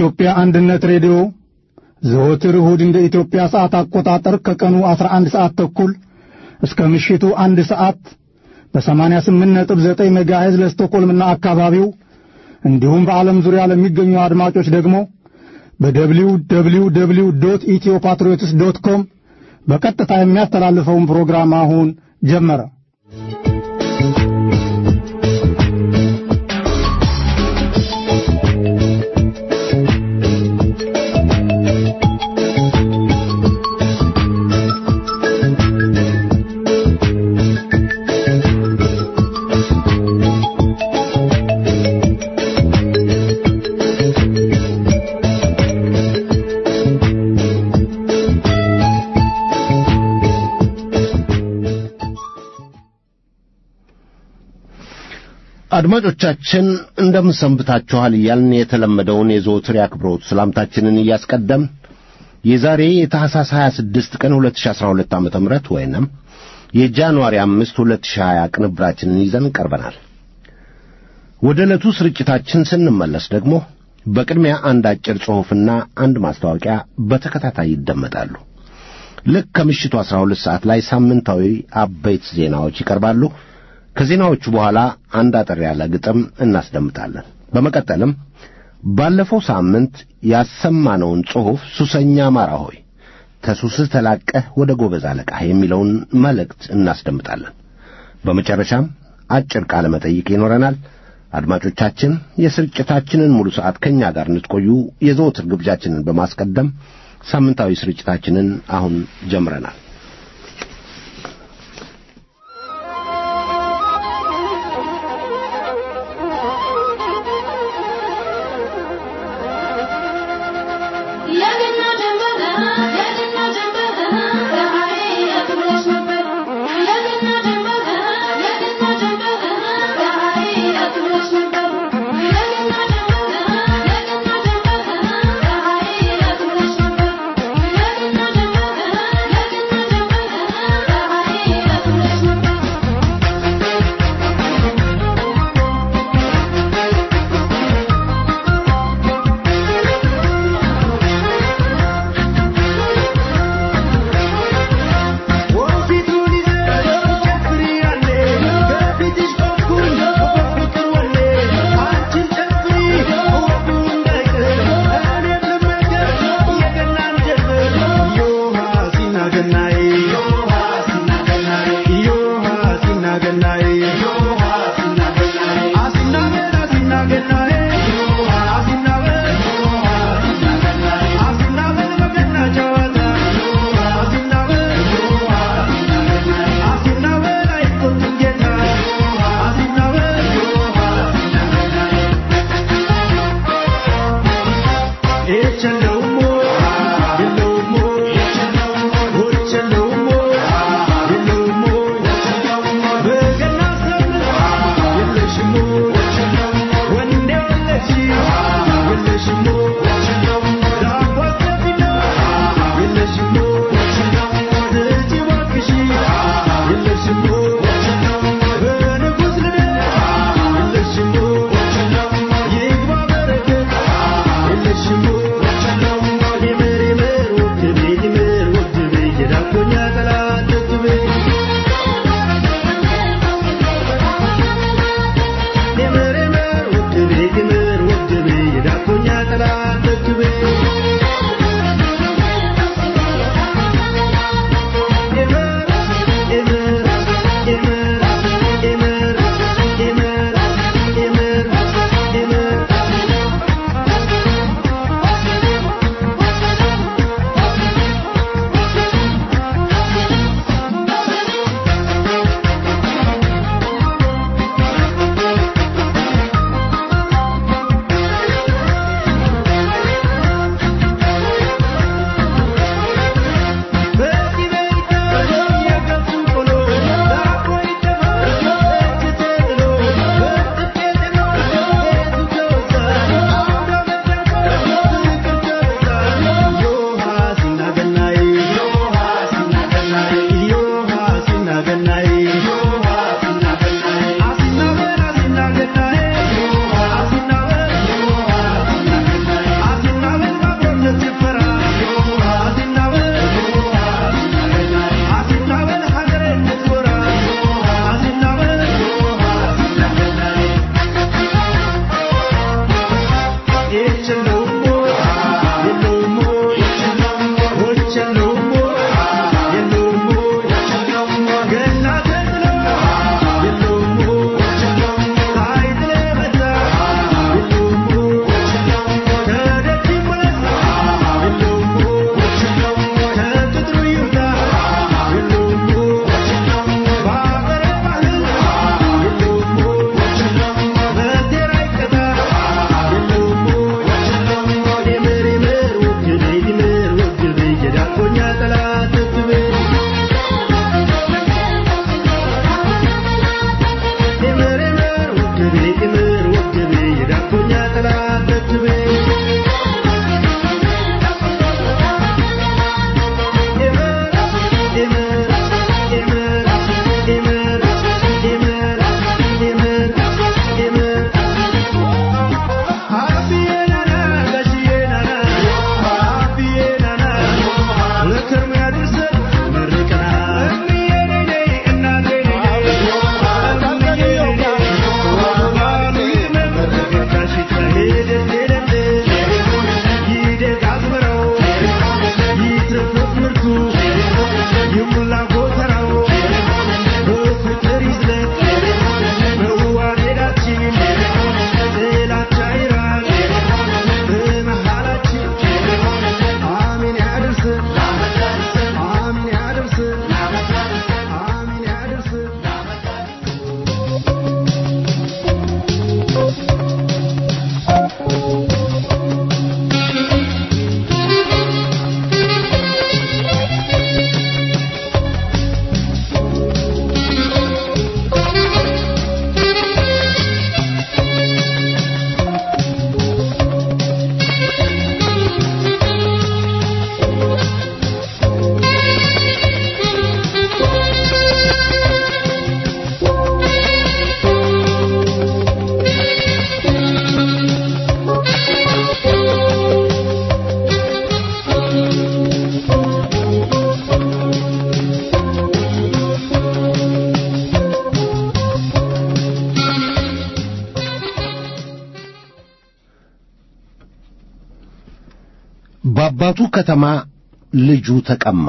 የኢትዮጵያ አንድነት ሬዲዮ ዘወትር እሁድ እንደ ኢትዮጵያ ሰዓት አቆጣጠር ከቀኑ 11 ሰዓት ተኩል እስከ ምሽቱ አንድ ሰዓት በ88.9 ሜጋሄዝ ለስቶኮልምና አካባቢው እንዲሁም በዓለም ዙሪያ ለሚገኙ አድማጮች ደግሞ በደብሊው ደብሊው ደብሊው ዶት ኢትዮ ፓትሪዮትስ ዶት ኮም በቀጥታ የሚያስተላልፈውን ፕሮግራም አሁን ጀመረ። አድማጮቻችን እንደምን ሰንብታችኋል እያልን የተለመደውን የዘወትር የአክብሮት ሰላምታችንን እያስቀደም የዛሬ የታህሳስ 26 ቀን 2012 ዓ.ም ወይንም የጃንዋሪ 5 2020 ቅንብራችንን ይዘን ቀርበናል። ወደ ዕለቱ ስርጭታችን ስንመለስ ደግሞ በቅድሚያ አንድ አጭር ጽሑፍና አንድ ማስታወቂያ በተከታታይ ይደመጣሉ። ልክ ከምሽቱ 12 ሰዓት ላይ ሳምንታዊ አበይት ዜናዎች ይቀርባሉ። ከዜናዎቹ በኋላ አንድ አጠር ያለ ግጥም እናስደምጣለን። በመቀጠልም ባለፈው ሳምንት ያሰማነውን ጽሑፍ ሱሰኛ አማራ ሆይ ተሱስህ ተላቀህ ወደ ጎበዝ አለቃህ የሚለውን መልእክት እናስደምጣለን። በመጨረሻም አጭር ቃለ መጠይቅ ይኖረናል። አድማጮቻችን የስርጭታችንን ሙሉ ሰዓት ከእኛ ጋር እንድትቆዩ የዘወትር ግብዣችንን በማስቀደም ሳምንታዊ ስርጭታችንን አሁን ጀምረናል። Shimo, በአባቱ ከተማ ልጁ ተቀማ።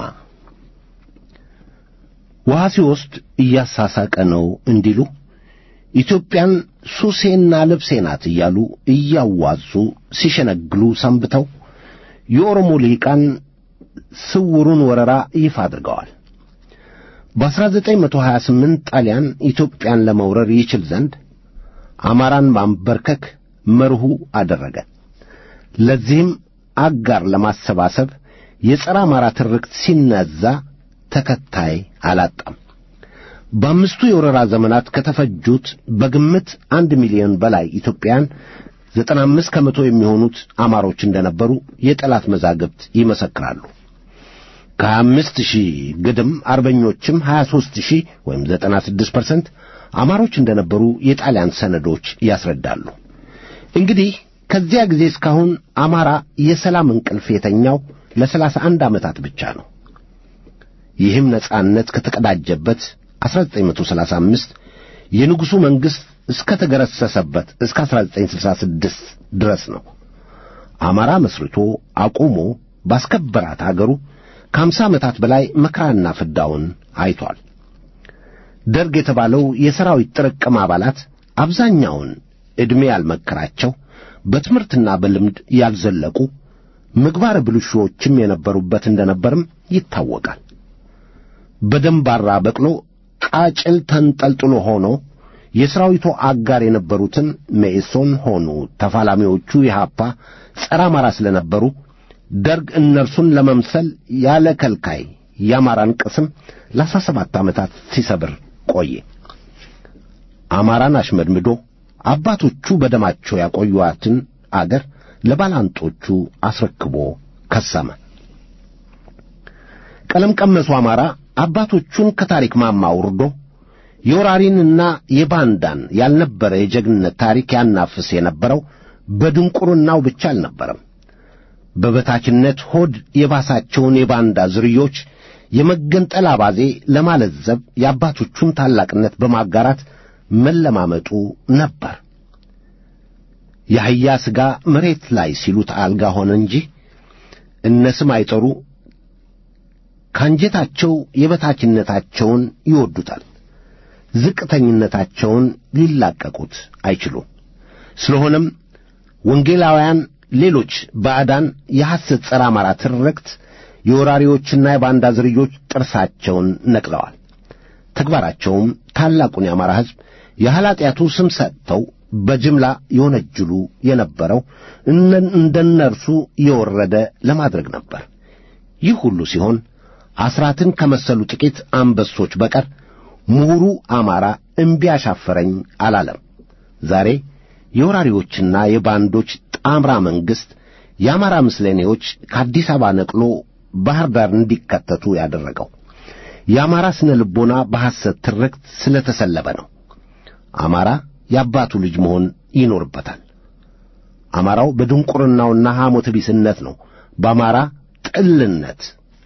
ውሃ ሲወስድ እያሳሳቀ ነው እንዲሉ ኢትዮጵያን ሱሴና ልብሴ ናት እያሉ እያዋዙ ሲሸነግሉ ሰንብተው የኦሮሞ ልሂቃን ስውሩን ወረራ ይፋ አድርገዋል። በ1928 ጣሊያን ኢትዮጵያን ለመውረር ይችል ዘንድ አማራን ማንበርከክ መርሁ አደረገ። ለዚህም አጋር ለማሰባሰብ የጸረ አማራ ትርክት ሲነዛ ተከታይ አላጣም። በአምስቱ የወረራ ዘመናት ከተፈጁት በግምት አንድ ሚሊዮን በላይ ኢትዮጵያን ዘጠና አምስት ከመቶ የሚሆኑት አማሮች እንደነበሩ የጠላት መዛግብት ይመሰክራሉ። ከሀያ አምስት ሺህ ግድም አርበኞችም ሀያ ሦስት ሺህ ወይም ዘጠና ስድስት ፐርሰንት አማሮች እንደነበሩ የጣሊያን ሰነዶች ያስረዳሉ። እንግዲህ ከዚያ ጊዜ እስካሁን አማራ የሰላም እንቅልፍ የተኛው ለሰላሳ አንድ ዓመታት ብቻ ነው። ይህም ነጻነት ከተቀዳጀበት 1935 የንጉሡ መንግሥት እስከ ተገረሰሰበት እስከ 1966 ድረስ ነው። አማራ መስርቶ አቁሞ ባስከበራት አገሩ ከአምሳ ዓመታት በላይ መከራና ፍዳውን አይቷል። ደርግ የተባለው የሰራዊት ጥርቅም አባላት አብዛኛውን ዕድሜ ያልመከራቸው በትምህርትና በልምድ ያልዘለቁ ምግባረ ብልሹዎችም የነበሩበት እንደነበርም ይታወቃል። በደንባራ በቅሎ ቃጭል ተንጠልጥሎ ሆኖ የሰራዊቱ አጋር የነበሩትን መኢሶን ሆኑ ተፋላሚዎቹ የሃፓ ጸረ አማራ ስለነበሩ ደርግ እነርሱን ለመምሰል ያለ ከልካይ የአማራን ቅስም ለአስራ ሰባት ዓመታት ሲሰብር ቆየ። አማራን አሽመድምዶ አባቶቹ በደማቸው ያቆዩአትን አገር ለባላንጦቹ አስረክቦ ከሰመ። ቀለም ቀመሱ አማራ አባቶቹን ከታሪክ ማማ አውርዶ የወራሪንና የባንዳን ያልነበረ የጀግንነት ታሪክ ያናፍስ የነበረው በድንቁርናው ብቻ አልነበረም። በበታችነት ሆድ የባሳቸውን የባንዳ ዝርዮች የመገንጠል አባዜ ለማለዘብ የአባቶቹን ታላቅነት በማጋራት መለማመጡ ነበር። የአህያ ሥጋ መሬት ላይ ሲሉት አልጋ ሆነ እንጂ እነ ስም አይጠሩ ካንጀታቸው የበታችነታቸውን ይወዱታል። ዝቅተኝነታቸውን ሊላቀቁት አይችሉም። ስለሆነም ወንጌላውያን፣ ሌሎች ባዕዳን የሐሰት ጸረ አማራ ትርክት የወራሪዎችና የባንዳ ዝርዮች ጥርሳቸውን ነቅለዋል። ተግባራቸውም ታላቁን የአማራ ሕዝብ የኃላጢአቱ ስም ሰጥተው በጅምላ የወነጅሉ የነበረው እንደነርሱ የወረደ ለማድረግ ነበር። ይህ ሁሉ ሲሆን አስራትን ከመሰሉ ጥቂት አንበሶች በቀር ምሁሩ አማራ እምቢ አሻፈረኝ አላለም። ዛሬ የወራሪዎችና የባንዶች ጣምራ መንግሥት የአማራ ምስለኔዎች ከአዲስ አበባ ነቅሎ ባህር ዳር እንዲከተቱ ያደረገው የአማራ ስነ ልቦና በሐሰት ትርክት ስለተሰለበ ነው። አማራ የአባቱ ልጅ መሆን ይኖርበታል። አማራው በድንቁርናውና ሐሞተ ቢስነት ነው በአማራ ጥልነት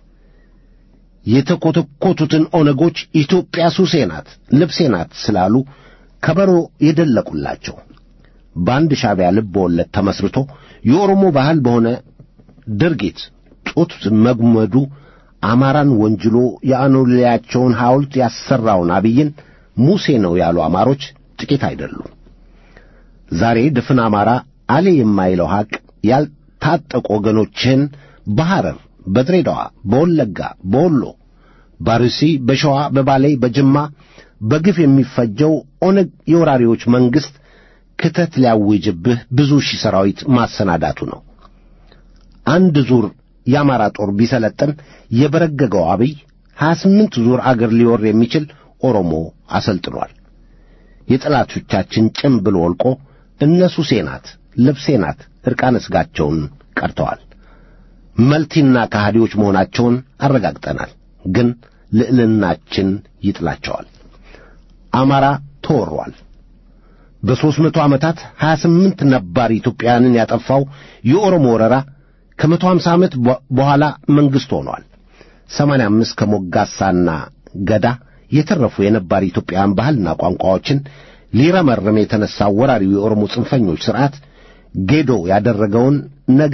የተኰተኰቱትን ኦነጎች ኢትዮጵያ ሱሴ ናት፣ ልብሴ ናት ስላሉ ከበሮ የደለቁላቸው በአንድ ሻዕቢያ ልብ ወለድ ተመስርቶ የኦሮሞ ባህል በሆነ ድርጊት ጡት መግመዱ አማራን ወንጅሎ የአኖሌያቸውን ሐውልት ያሰራውን አብይን ሙሴ ነው ያሉ አማሮች ጥቂት አይደሉም። ዛሬ ድፍን አማራ አሌ የማይለው ሐቅ ያልታጠቁ ወገኖችህን በሐረር፣ በድሬዳዋ፣ በወለጋ፣ በወሎ፣ ባርሲ፣ በሸዋ፣ በባሌ፣ በጅማ በግፍ የሚፈጀው ኦነግ የወራሪዎች መንግሥት ክተት ሊያውጅብህ ብዙ ሺህ ሠራዊት ማሰናዳቱ ነው። አንድ ዙር የአማራ ጦር ቢሰለጥን የበረገገው አብይ ሀያ ስምንት ዙር አገር ሊወር የሚችል ኦሮሞ አሰልጥኗል። የጠላቶቻችን ጭምብል ወልቆ እነሱ ሴናት ልብሴ ናት ዕርቃነ ሥጋቸውን ቀርተዋል። መልቲና ከሃዲዎች መሆናቸውን አረጋግጠናል። ግን ልዕልናችን ይጥላቸዋል። አማራ ተወሯል። በሦስት መቶ ዓመታት ሀያ ስምንት ነባር ኢትዮጵያውያንን ያጠፋው የኦሮሞ ወረራ ከመቶ ሀምሳ ዓመት በኋላ መንግሥት ሆኗል። ሰማንያ አምስት ከሞጋሳና ገዳ የተረፉ የነባር ኢትዮጵያውያን ባህልና ቋንቋዎችን ሊረመርም የተነሳው ወራሪው የኦሮሞ ጽንፈኞች ሥርዓት ጌዶ ያደረገውን ነገ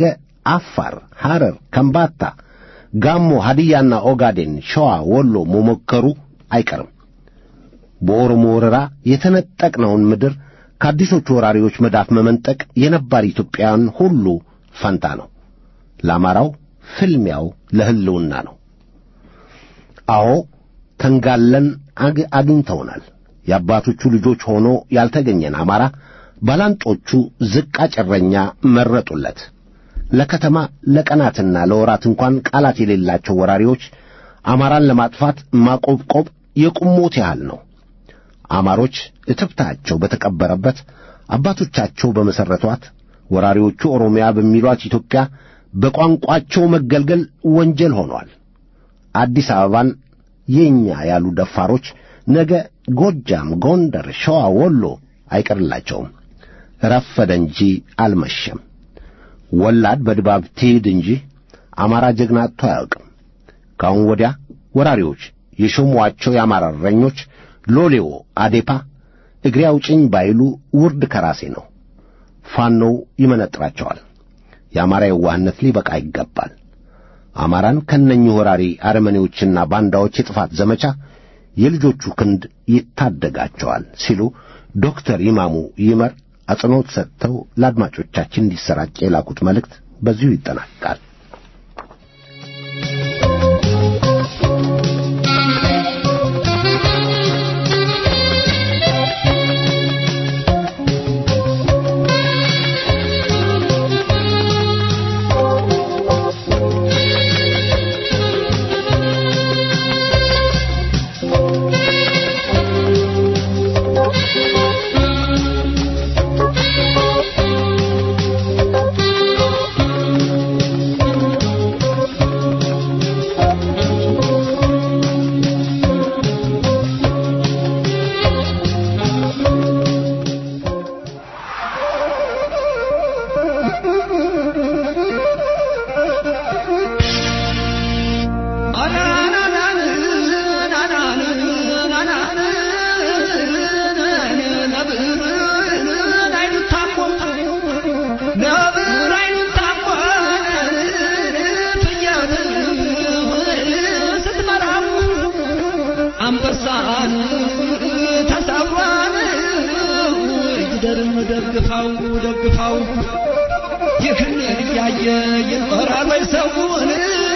አፋር፣ ሐረር፣ ከምባታ፣ ጋሞ፣ ሀዲያና ኦጋዴን፣ ሸዋ፣ ወሎ መሞከሩ አይቀርም። በኦሮሞ ወረራ የተነጠቅነውን ምድር ከአዲሶቹ ወራሪዎች መዳፍ መመንጠቅ የነባር ኢትዮጵያውያን ሁሉ ፈንታ ነው። ለአማራው ፍልሚያው ለሕልውና ነው። አዎ ተንጋለን አግኝተውናል። የአባቶቹ ልጆች ሆኖ ያልተገኘን አማራ ባላንጦቹ ዝቃጭ እረኛ መረጡለት። ለከተማ ለቀናትና ለወራት እንኳን ቃላት የሌላቸው ወራሪዎች አማራን ለማጥፋት ማቆብቆብ የቁሞት ያህል ነው። አማሮች እትብታቸው በተቀበረበት አባቶቻቸው በመሠረቷት ወራሪዎቹ ኦሮሚያ በሚሏት ኢትዮጵያ በቋንቋቸው መገልገል ወንጀል ሆኗል። አዲስ አበባን የእኛ ያሉ ደፋሮች ነገ ጎጃም፣ ጎንደር፣ ሸዋ፣ ወሎ አይቀርላቸውም። ረፈደ እንጂ አልመሸም። ወላድ በድባብ ትሄድ እንጂ አማራ ጀግና አጥቶ አያውቅም። ከአሁን ወዲያ ወራሪዎች የሾሟቸው የአማራ እረኞች ሎሌዎ አዴፓ እግሬ አውጭኝ ባይሉ ውርድ ከራሴ ነው። ፋኖው ይመነጥራቸዋል። የአማራ የዋህነት ሊበቃ ይገባል። አማራን ከነኚህ ወራሪ አረመኔዎችና ባንዳዎች የጥፋት ዘመቻ የልጆቹ ክንድ ይታደጋቸዋል ሲሉ ዶክተር ይማሙ ይመር አጽንዖት ሰጥተው ለአድማጮቻችን እንዲሰራጭ የላኩት መልእክት በዚሁ ይጠናቀቃል። አንበሳን ተሰብሯን ይደርም ደግፋው ደግፋው ይህን እያየ ይኖራል ወይ ሰውን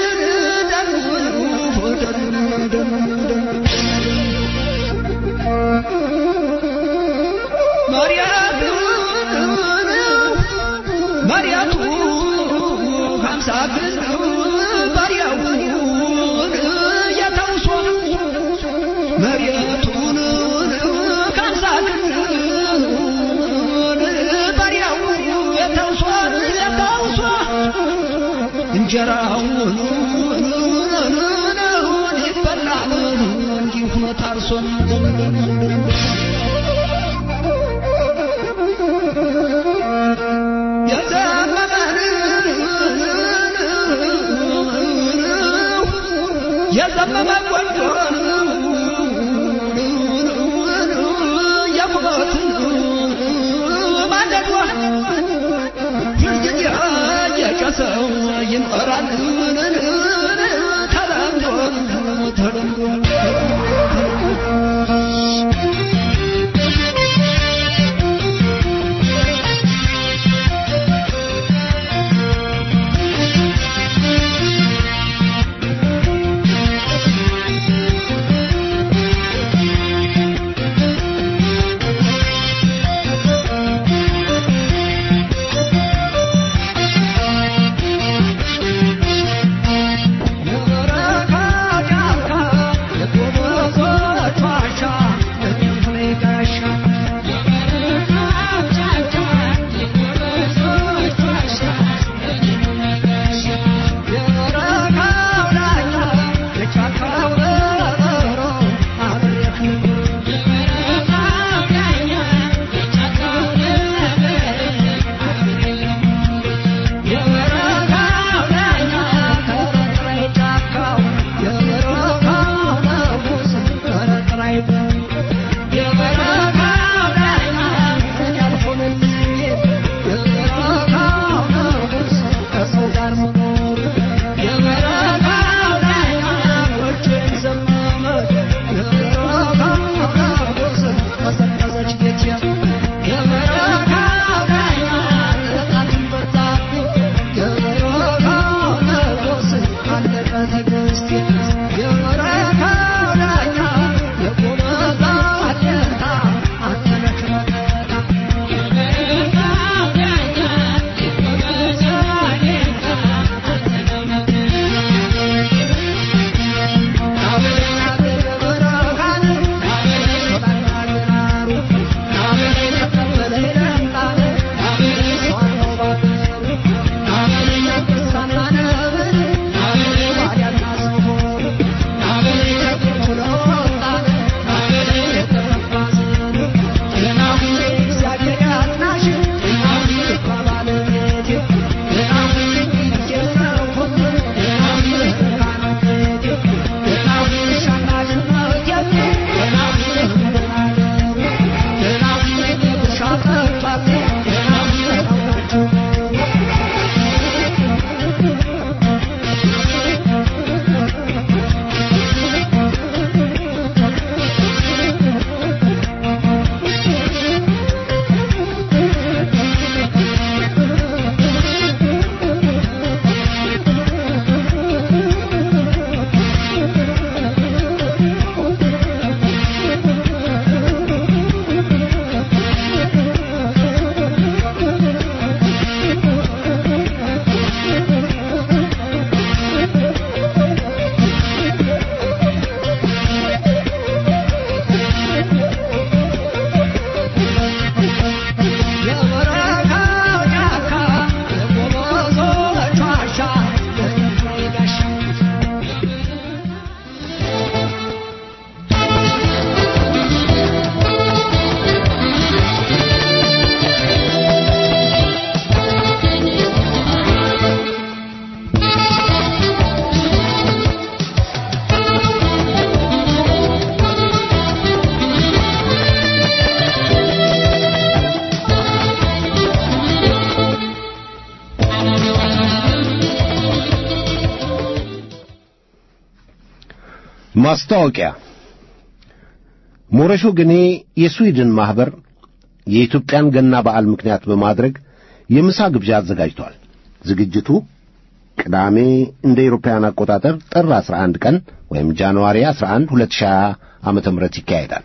መሪያቱ ሀምሳ ግን ባሪያውን የተውሶ መሬቱን ካምሳ ግን ባሪያው የተውሶ የተውሶ እንጀራውን ይበላል እንዲሁ ታርሶ የዘመመ ጎጆን የሞትን ማንደዷ ሁልጊዜ የጨሰው ይኖራል ተለምዶ ተለምዶ ማስታወቂያ ሞረሾ ግኔ የስዊድን ማኅበር የኢትዮጵያን ገና በዓል ምክንያት በማድረግ የምሳ ግብዣ አዘጋጅቷል። ዝግጅቱ ቅዳሜ እንደ ኤሮፓውያን አቆጣጠር ጥር 11 ቀን ወይም ጃንዋሪ 11 2020 ዓመተ ምህረት ይካሄዳል።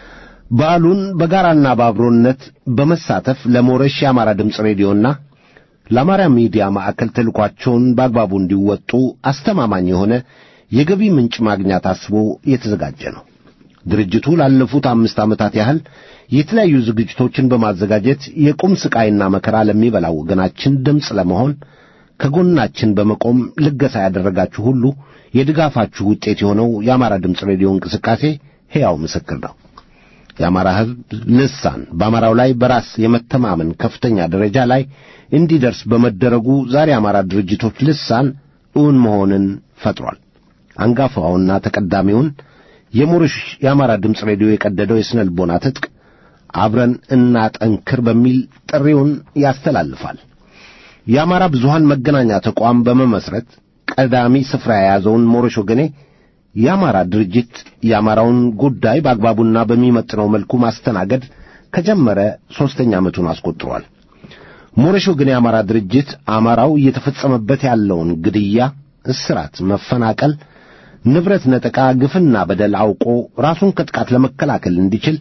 በዓሉን በጋራና በአብሮነት በመሳተፍ ለሞረሽ የአማራ ድምፅ ሬዲዮና ለአማራ ሚዲያ ማዕከል ተልኳቸውን በአግባቡ እንዲወጡ አስተማማኝ የሆነ የገቢ ምንጭ ማግኛ ታስቦ የተዘጋጀ ነው። ድርጅቱ ላለፉት አምስት ዓመታት ያህል የተለያዩ ዝግጅቶችን በማዘጋጀት የቁም ስቃይና መከራ ለሚበላው ወገናችን ድምፅ ለመሆን ከጎናችን በመቆም ልገሳ ያደረጋችሁ ሁሉ የድጋፋችሁ ውጤት የሆነው የአማራ ድምፅ ሬዲዮ እንቅስቃሴ ሕያው ምስክር ነው። የአማራ ሕዝብ ልሳን በአማራው ላይ በራስ የመተማመን ከፍተኛ ደረጃ ላይ እንዲደርስ በመደረጉ ዛሬ የአማራ ድርጅቶች ልሳን እውን መሆንን ፈጥሯል። አንጋፋውና ተቀዳሚውን የሞረሽ የአማራ ድምፅ ሬዲዮ የቀደደው የስነ ልቦና ትጥቅ አብረን እናጠንክር በሚል ጥሪውን ያስተላልፋል። የአማራ ብዙሃን መገናኛ ተቋም በመመስረት ቀዳሚ ስፍራ የያዘውን ሞረሽ ወገኔ የአማራ ድርጅት የአማራውን ጉዳይ በአግባቡና በሚመጥነው መልኩ ማስተናገድ ከጀመረ ሦስተኛ ዓመቱን አስቆጥሯል። ሞረሽ ወገኔ የአማራ ድርጅት አማራው እየተፈጸመበት ያለውን ግድያ፣ እስራት፣ መፈናቀል፣ ንብረት ነጠቃ፣ ግፍና በደል አውቆ ራሱን ከጥቃት ለመከላከል እንዲችል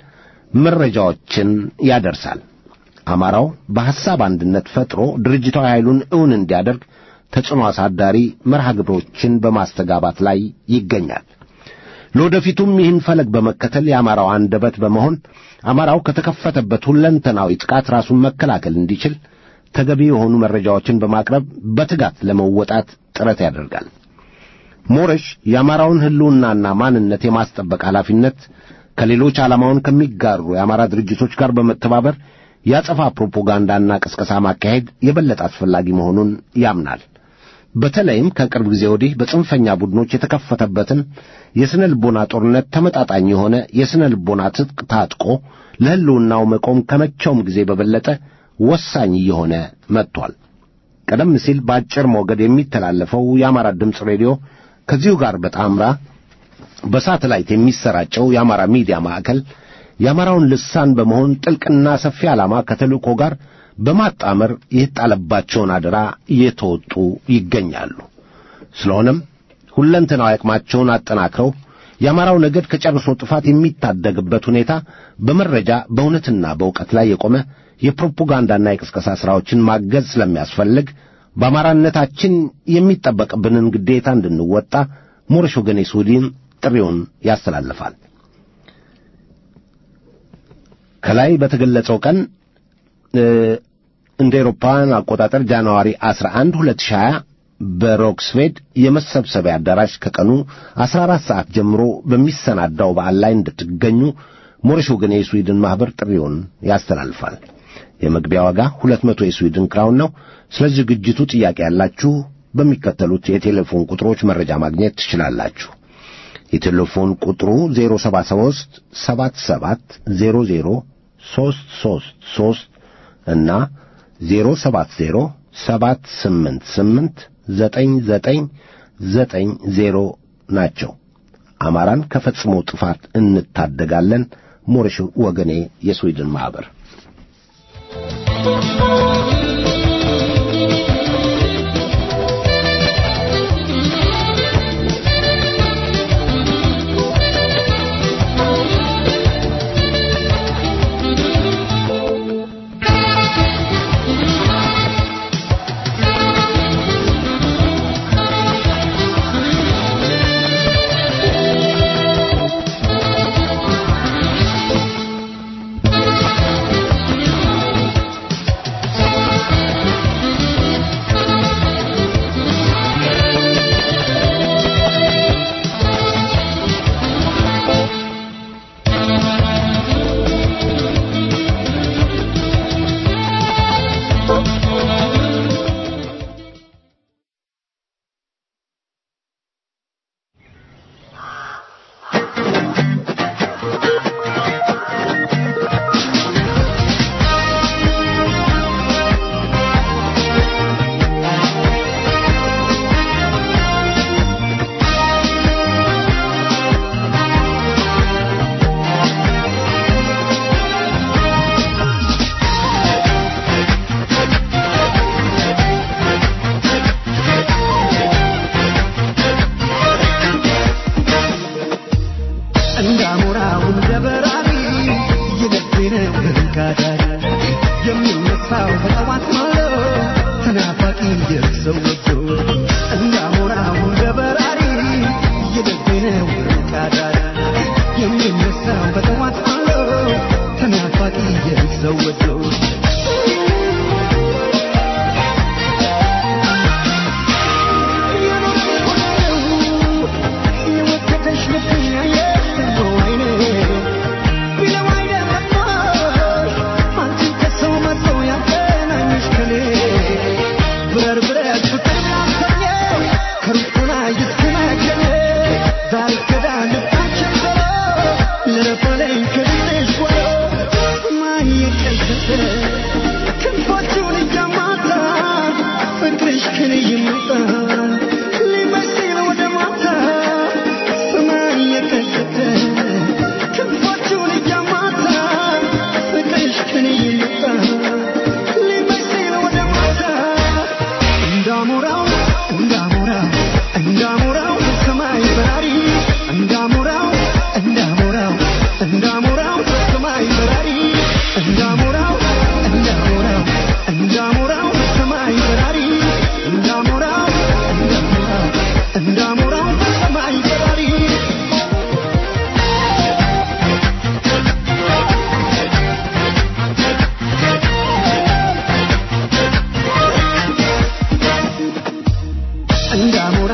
መረጃዎችን ያደርሳል። አማራው በሐሳብ አንድነት ፈጥሮ ድርጅታዊ ኃይሉን እውን እንዲያደርግ ተጽዕኖ አሳዳሪ መርሃ ግብሮችን በማስተጋባት ላይ ይገኛል። ለወደፊቱም ይህን ፈለግ በመከተል የአማራው አንደበት በመሆን አማራው ከተከፈተበት ሁለንተናዊ ጥቃት ራሱን መከላከል እንዲችል ተገቢ የሆኑ መረጃዎችን በማቅረብ በትጋት ለመወጣት ጥረት ያደርጋል። ሞረሽ የአማራውን ሕልውናና ማንነት የማስጠበቅ ኃላፊነት ከሌሎች ዓላማውን ከሚጋሩ የአማራ ድርጅቶች ጋር በመተባበር ያጸፋ ፕሮፓጋንዳና ቅስቀሳ ማካሄድ የበለጠ አስፈላጊ መሆኑን ያምናል። በተለይም ከቅርብ ጊዜ ወዲህ በጽንፈኛ ቡድኖች የተከፈተበትን የስነ ልቦና ጦርነት ተመጣጣኝ የሆነ የስነ ልቦና ትጥቅ ታጥቆ ለሕልውናው መቆም ከመቼውም ጊዜ በበለጠ ወሳኝ እየሆነ መጥቷል። ቀደም ሲል በአጭር ሞገድ የሚተላለፈው የአማራ ድምፅ ሬዲዮ ከዚሁ ጋር በጣምራ በሳተላይት የሚሰራጨው የአማራ ሚዲያ ማዕከል የአማራውን ልሳን በመሆን ጥልቅና ሰፊ ዓላማ ከተልእኮ ጋር በማጣመር የተጣለባቸውን አደራ እየተወጡ ይገኛሉ። ስለሆነም ሁለንተናዊ አቅማቸውን አጠናክረው የአማራው ነገድ ከጨርሶ ጥፋት የሚታደግበት ሁኔታ በመረጃ በእውነትና በእውቀት ላይ የቆመ የፕሮፓጋንዳና የቅስቀሳ ሥራዎችን ማገዝ ስለሚያስፈልግ በአማራነታችን የሚጠበቅብንን ግዴታ እንድንወጣ ሞረሽ ወገኔ ስዊድን ጥሪውን ያስተላልፋል። ከላይ በተገለጸው ቀን እንደ ኤሮፓውያን አቆጣጠር ጃንዋሪ 11 2020 በሮክስቬድ የመሰብሰቢያ አዳራሽ ከቀኑ 14 ሰዓት ጀምሮ በሚሰናዳው በዓል ላይ እንድትገኙ ሞረሽ ወገኔ የስዊድን ማኅበር ጥሪውን ያስተላልፋል። የመግቢያ ዋጋ 200 የስዊድን ክራውን ነው። ስለ ዝግጅቱ ጥያቄ ያላችሁ በሚከተሉት የቴሌፎን ቁጥሮች መረጃ ማግኘት ትችላላችሁ። የቴሌፎን ቁጥሩ 073 77 00 333 እና 070 788 9990 ናቸው። አማራን ከፈጽሞ ጥፋት እንታደጋለን። ሞረሽ ወገኔ የስዊድን ማኅበር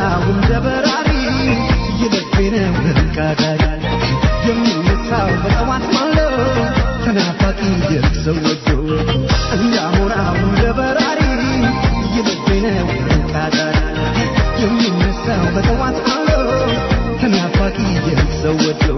እንዳሞራው እንደ በራሪ የልቤ ነው ቃዳሪ የሚነሳው በጠዋት ማለው ተናፋቂ የሰው ወዶ እንዳሞራው እንደ በራሪ የልቤ ነው ቃዳሪ የሚነሳው በጠዋት ማለው ተናፋቂ የሰው ወዶ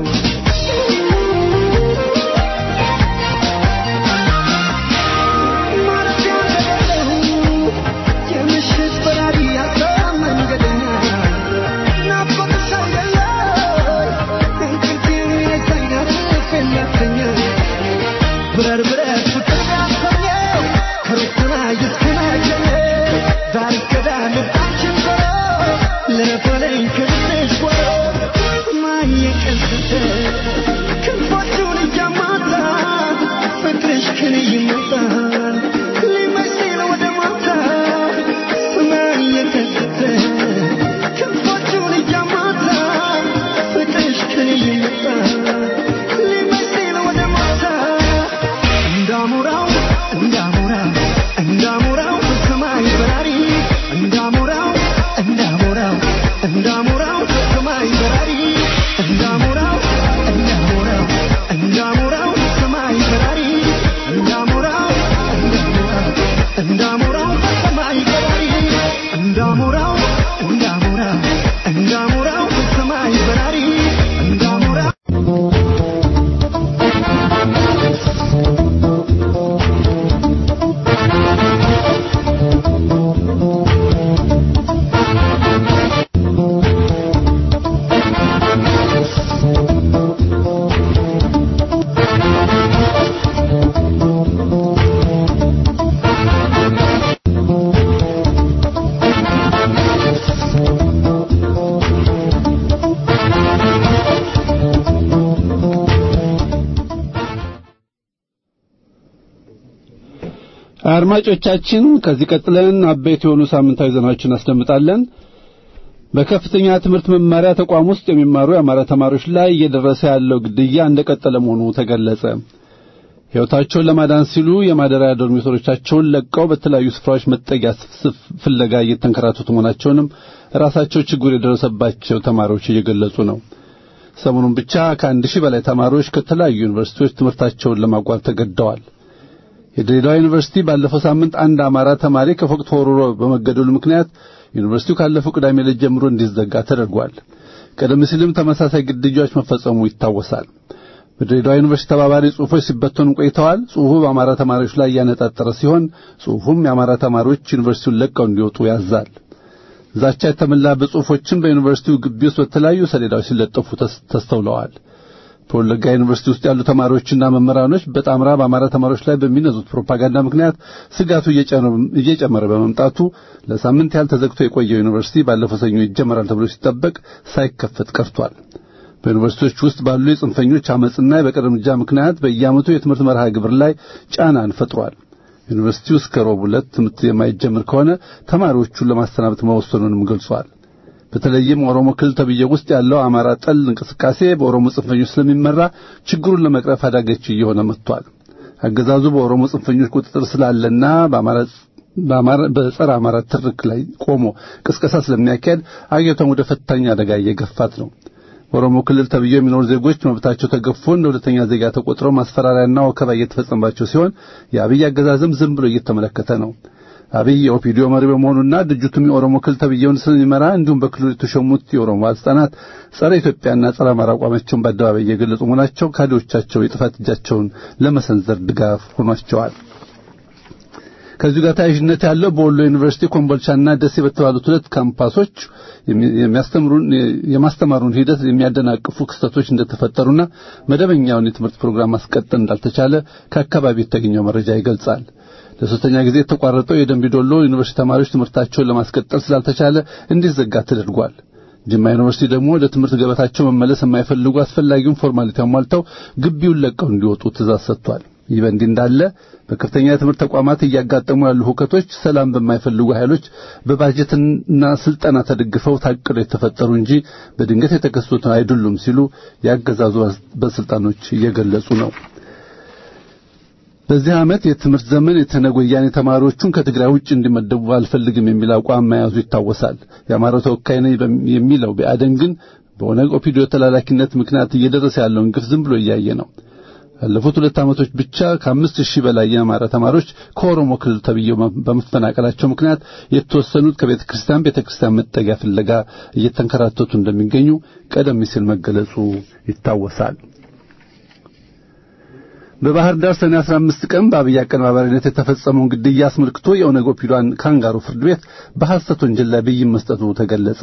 የምሽት በራሪ ሀሳብ መንገደኛ ናፍቆትሽ አይደለም እንቅልፌን የነሳኝ ፈለግተኛ ብረር ብረር ፍቅር ያሰኘው ከሩቅ ሰማይ እስከ ማገኘ ዳር እስከ ዳር ልባችን ዞሮ ለፈለኝ ከልብሽ ጓሮ ሰማይ የቀስተ ክንፎቹን እያማታ ፍቅርሽ ከኔ ይመጣል ሊመስል ወደ ማታ ሰማይ የቀስተ ክንፎቹን እያማታ ፍቅርሽ ከኔ ይመጣል ሊመስል ወደ ማታ እንዳሞራው እንዳሞራው እንዳሞራው በሰማይ በራሪ እንዳሞራው እንዳሞራው እንዳሞራው በሰማይ በራሪ እንዳሞራው እንዳሞራው እንዳሞራው በሰማይ በራሪ እንዳሞራው እንዳሞራው እንዳሞራው በሰማይ በራሪ እንዳሞራው እንዳሞራው እንዳሞራው በሰማይ በራሪ እንዳሞራው አድማጮቻችን ከዚህ ቀጥለን አበይት የሆኑ ሳምንታዊ ዜናዎችን አስደምጣለን። በከፍተኛ ትምህርት መማሪያ ተቋም ውስጥ የሚማሩ የአማራ ተማሪዎች ላይ እየደረሰ ያለው ግድያ እንደቀጠለ መሆኑ ተገለጸ። ሕይወታቸውን ለማዳን ሲሉ የማደሪያ ዶርሚቶሪዎቻቸውን ለቀው በተለያዩ ስፍራዎች መጠጊያ ፍለጋ እየተንከራተቱ መሆናቸውንም ራሳቸው ችግር የደረሰባቸው ተማሪዎች እየገለጹ ነው። ሰሞኑን ብቻ ከአንድ ሺህ በላይ ተማሪዎች ከተለያዩ ዩኒቨርሲቲዎች ትምህርታቸውን ለማቋረጥ ተገደዋል። የድሬዳዋ ዩኒቨርሲቲ ባለፈው ሳምንት አንድ አማራ ተማሪ ከፎቅ ተወርውሮ በመገደሉ ምክንያት ዩኒቨርሲቲው ካለፈው ቅዳሜ ዕለት ጀምሮ እንዲዘጋ ተደርጓል። ቀደም ሲልም ተመሳሳይ ግድያዎች መፈጸሙ ይታወሳል። በድሬዳዋ ዩኒቨርሲቲ ተባባሪ ጽሑፎች ሲበተኑ ቆይተዋል። ጽሑፉ በአማራ ተማሪዎች ላይ ያነጣጠረ ሲሆን ጽሑፉም የአማራ ተማሪዎች ዩኒቨርሲቲውን ለቀው እንዲወጡ ያዛል። ዛቻ የተሞላበት ጽሑፎችም በዩኒቨርሲቲው ግቢ ውስጥ በተለያዩ ሰሌዳዎች ሲለጠፉ ተስተውለዋል። በወለጋ ዩኒቨርሲቲ ውስጥ ያሉ ተማሪዎችና መምህራኖች በጣምራ በአማራ ተማሪዎች ላይ በሚነዙት ፕሮፓጋንዳ ምክንያት ስጋቱ እየጨመረ በመምጣቱ ለሳምንት ያህል ተዘግቶ የቆየው ዩኒቨርሲቲ ባለፈው ሰኞ ይጀመራል ተብሎ ሲጠበቅ ሳይከፈት ቀርቷል። በዩኒቨርሲቲዎች ውስጥ ባሉ የጽንፈኞች አመፅና የበቀል እርምጃ ምክንያት በየዓመቱ የትምህርት መርሃ ግብር ላይ ጫናን ፈጥሯል። ዩኒቨርሲቲው እስከ ረቡዕ ዕለት ትምህርት የማይጀምር ከሆነ ተማሪዎቹን ለማሰናበት መወሰኑንም ገልጿል። በተለይም ኦሮሞ ክልል ተብዬ ውስጥ ያለው አማራ ጠል እንቅስቃሴ በኦሮሞ ጽንፈኞች ስለሚመራ ችግሩን ለመቅረፍ አዳገች እየሆነ መጥቷል። አገዛዙ በኦሮሞ ጽንፈኞች ቁጥጥር ስላለና በአማራ በጸረ አማራ ትርክ ላይ ቆሞ ቅስቀሳ ስለሚያካሄድ አገሪቷን ወደ ፈታኝ አደጋ እየገፋት ነው። በኦሮሞ ክልል ተብዬው የሚኖሩ ዜጎች መብታቸው ተገፎ እንደ ሁለተኛ ዜጋ ተቆጥረው ማስፈራሪያና ወከባ እየተፈጸመባቸው ሲሆን የአብይ አገዛዝም ዝም ብሎ እየተመለከተ ነው። አብይ የኦፒዲዮ መሪ በመሆኑና ድርጅቱም የኦሮሞ ክልል ተብዬውን ስለሚመራ እንዲሁም በክልሉ የተሾሙት የኦሮሞ ባለስልጣናት ጸረ ኢትዮጵያና ጸረ አማራ አቋማቸውን በአደባባይ እየገለጹ መሆናቸው ካድሬዎቻቸው የጥፋት እጃቸውን ለመሰንዘር ድጋፍ ሆኗቸዋል። ከዚሁ ጋር ተያያዥነት ያለው በወሎ ዩኒቨርሲቲ ኮምቦልቻና ደሴ በተባሉት ሁለት ካምፓሶች የሚያስተምሩን የማስተማሩን ሂደት የሚያደናቅፉ ክስተቶች እንደተፈጠሩና መደበኛውን የትምህርት ፕሮግራም ማስቀጠል እንዳልተቻለ ከአካባቢ የተገኘው መረጃ ይገልጻል። ለሶስተኛ ጊዜ የተቋረጠው የደምቢዶሎ ዩኒቨርሲቲ ተማሪዎች ትምህርታቸውን ለማስቀጠል ስላልተቻለ እንዲዘጋ ተደርጓል። ጅማ ዩኒቨርሲቲ ደግሞ ወደ ትምህርት ገበታቸው መመለስ የማይፈልጉ አስፈላጊውን ፎርማሊቲ አሟልተው ግቢውን ለቀው እንዲወጡ ትእዛዝ ሰጥቷል። ይህ በእንዲህ እንዳለ በከፍተኛ የትምህርት ተቋማት እያጋጠሙ ያሉ ሁከቶች ሰላም በማይፈልጉ ኃይሎች በባጀትና ስልጠና ተደግፈው ታቅደው የተፈጠሩ እንጂ በድንገት የተከሰቱ አይደሉም ሲሉ የአገዛዙ ባለስልጣኖች እየገለጹ ነው። በዚህ ዓመት የትምህርት ዘመን የተነገ ወያኔ ተማሪዎቹን ከትግራይ ውጭ እንዲመደቡ አልፈልግም የሚል አቋም መያዙ ይታወሳል። የአማራው ተወካይ ነኝ የሚለው ብአዴን ግን በኦነግ ኦፒዲዮ ተላላኪነት ምክንያት እየደረሰ ያለውን ግፍ ዝም ብሎ እያየ ነው። ያለፉት ሁለት ዓመቶች ብቻ ከአምስት ሺህ በላይ የአማራ ተማሪዎች ከኦሮሞ ክልል ተብዬው በመፈናቀላቸው ምክንያት የተወሰኑት ከቤተ ክርስቲያን ቤተ ክርስቲያን መጠጊያ ፍለጋ እየተንከራተቱ እንደሚገኙ ቀደም ሲል መገለጹ ይታወሳል። በባህር ዳር ሰኔ 15 ቀን በአብይ አቀነባባሪነት የተፈጸመውን ግድያ አስመልክቶ የኦነግ ኦፒዲዮን ካንጋሩ ፍርድ ቤት በሐሰት ወንጀል ላይ ብይን መስጠቱ ተገለጸ።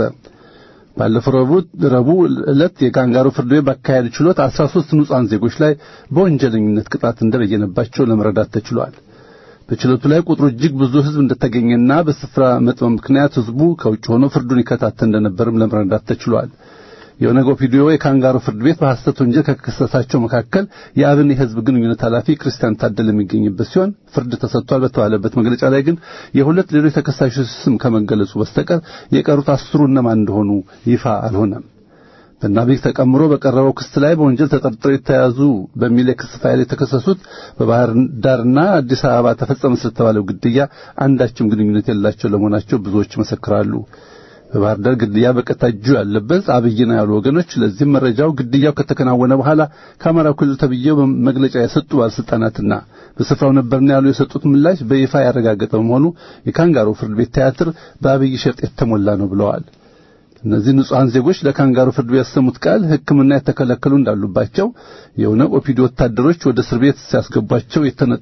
ባለፈው ረቡዕ ዕለት የካንጋሩ ፍርድ ቤት ባካሄደ ችሎት 13 ንጹሐን ዜጎች ላይ በወንጀለኝነት ቅጣት እንደበየነባቸው ለመረዳት ተችሏል። በችሎቱ ላይ ቁጥሩ እጅግ ብዙ ሕዝብ እንደተገኘና በስፍራ መጥበብ ምክንያት ሕዝቡ ከውጭ ሆኖ ፍርዱን ይከታተል እንደነበርም ለመረዳት ተችሏል። የኦነግ ኦፒዲዮ የካንጋሩ ፍርድ ቤት በሐሰት ወንጀል ከከሰሳቸው መካከል የአብን የሕዝብ ግንኙነት ኃላፊ ክርስቲያን ታደለ የሚገኝበት ሲሆን ፍርድ ተሰጥቷል በተባለበት መግለጫ ላይ ግን የሁለት ሌሎች ተከሳሾች ስም ከመገለጹ በስተቀር የቀሩት አስሩ እነማን እንደሆኑ ይፋ አልሆነም። በናቢክ ተቀምሮ በቀረበው ክስ ላይ በወንጀል ተጠርጥረው የተያዙ በሚል የክስ ፋይል የተከሰሱት በባህር ዳርና አዲስ አበባ ተፈጸመ ስለተባለው ግድያ አንዳችም ግንኙነት የሌላቸው ለመሆናቸው ብዙዎች ይመሰክራሉ። በባህር ዳር ግድያ በቀጥታ እጁ ያለበት አብይ ነው ያሉ ወገኖች ለዚህም መረጃው ግድያው ከተከናወነ በኋላ ከአማራው ክልል ተብዬው መግለጫ የሰጡ ባለስልጣናትና በስፍራው ነበርን ያሉ የሰጡት ምላሽ በይፋ ያረጋገጠ በመሆኑ የካንጋሮ ፍርድ ቤት ቲያትር በአብይ ሸፍጥ የተሞላ ነው ብለዋል። እነዚህ ንጹሐን ዜጎች ለካንጋሮ ፍርድ ቤት ያሰሙት ቃል ሕክምና የተከለከሉ እንዳሉባቸው የኦነግ ኦፒዲ ወታደሮች ወደ እስር ቤት ሲያስገቧቸው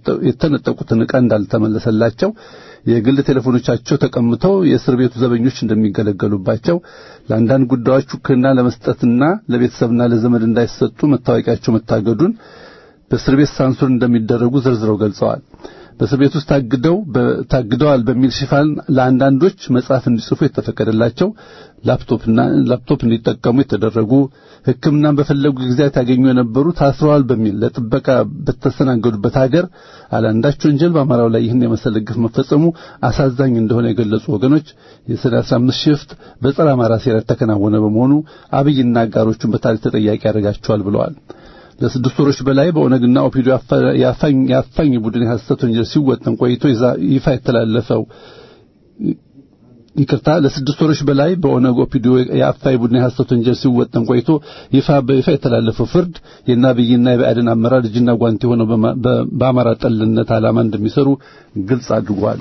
የተነጠቁትን ዕቃ እንዳልተመለሰላቸው የግል ቴሌፎኖቻቸው ተቀምተው የእስር ቤቱ ዘበኞች እንደሚገለገሉባቸው ለአንዳንድ ጉዳዮች ውክልና ለመስጠትና ለቤተሰብና ለዘመድ እንዳይሰጡ መታወቂያቸው መታገዱን በእስር ቤት ሳንሱር እንደሚደረጉ ዘርዝረው ገልጸዋል። በእስር ቤት ውስጥ ታግደው ታግደዋል በሚል ሽፋን ለአንዳንዶች መጽሐፍ እንዲጽፉ የተፈቀደላቸው ላፕቶፕና ላፕቶፕ እንዲጠቀሙ የተደረጉ ሕክምናን በፈለጉ ጊዜያት ያገኙ የነበሩ ታስረዋል በሚል ለጥበቃ በተስተናገዱበት ሀገር አላንዳች ወንጀል በአማራው ላይ ይህን የመሰለ ግፍ መፈጸሙ አሳዛኝ እንደሆነ የገለጹ ወገኖች የሰኔ 15 ሽፍት በጸረ አማራ ሴራ የተከናወነ በመሆኑ አብይና አጋሮቹን በታሪክ ተጠያቂ ያደርጋቸዋል ብለዋል። ለስድስት ወሮች በላይ በኦነግና ኦፒዶ የአፋኝ ቡድን የሐሰት ወንጀል ሲወጠን ቆይቶ ይፋ የተላለፈው ይቅርታ ለስድስት ወሮች በላይ በኦነግ ኦፒዶ የአፋኝ ቡድን የሐሰት ወንጀል ሲወጠን ቆይቶ ይፋ በይፋ የተላለፈው ፍርድ የናብይና የብአዴን አመራር እጅና ጓንት ሆነው በአማራ ጠልነት ዓላማ እንደሚሰሩ ግልጽ አድርጓል።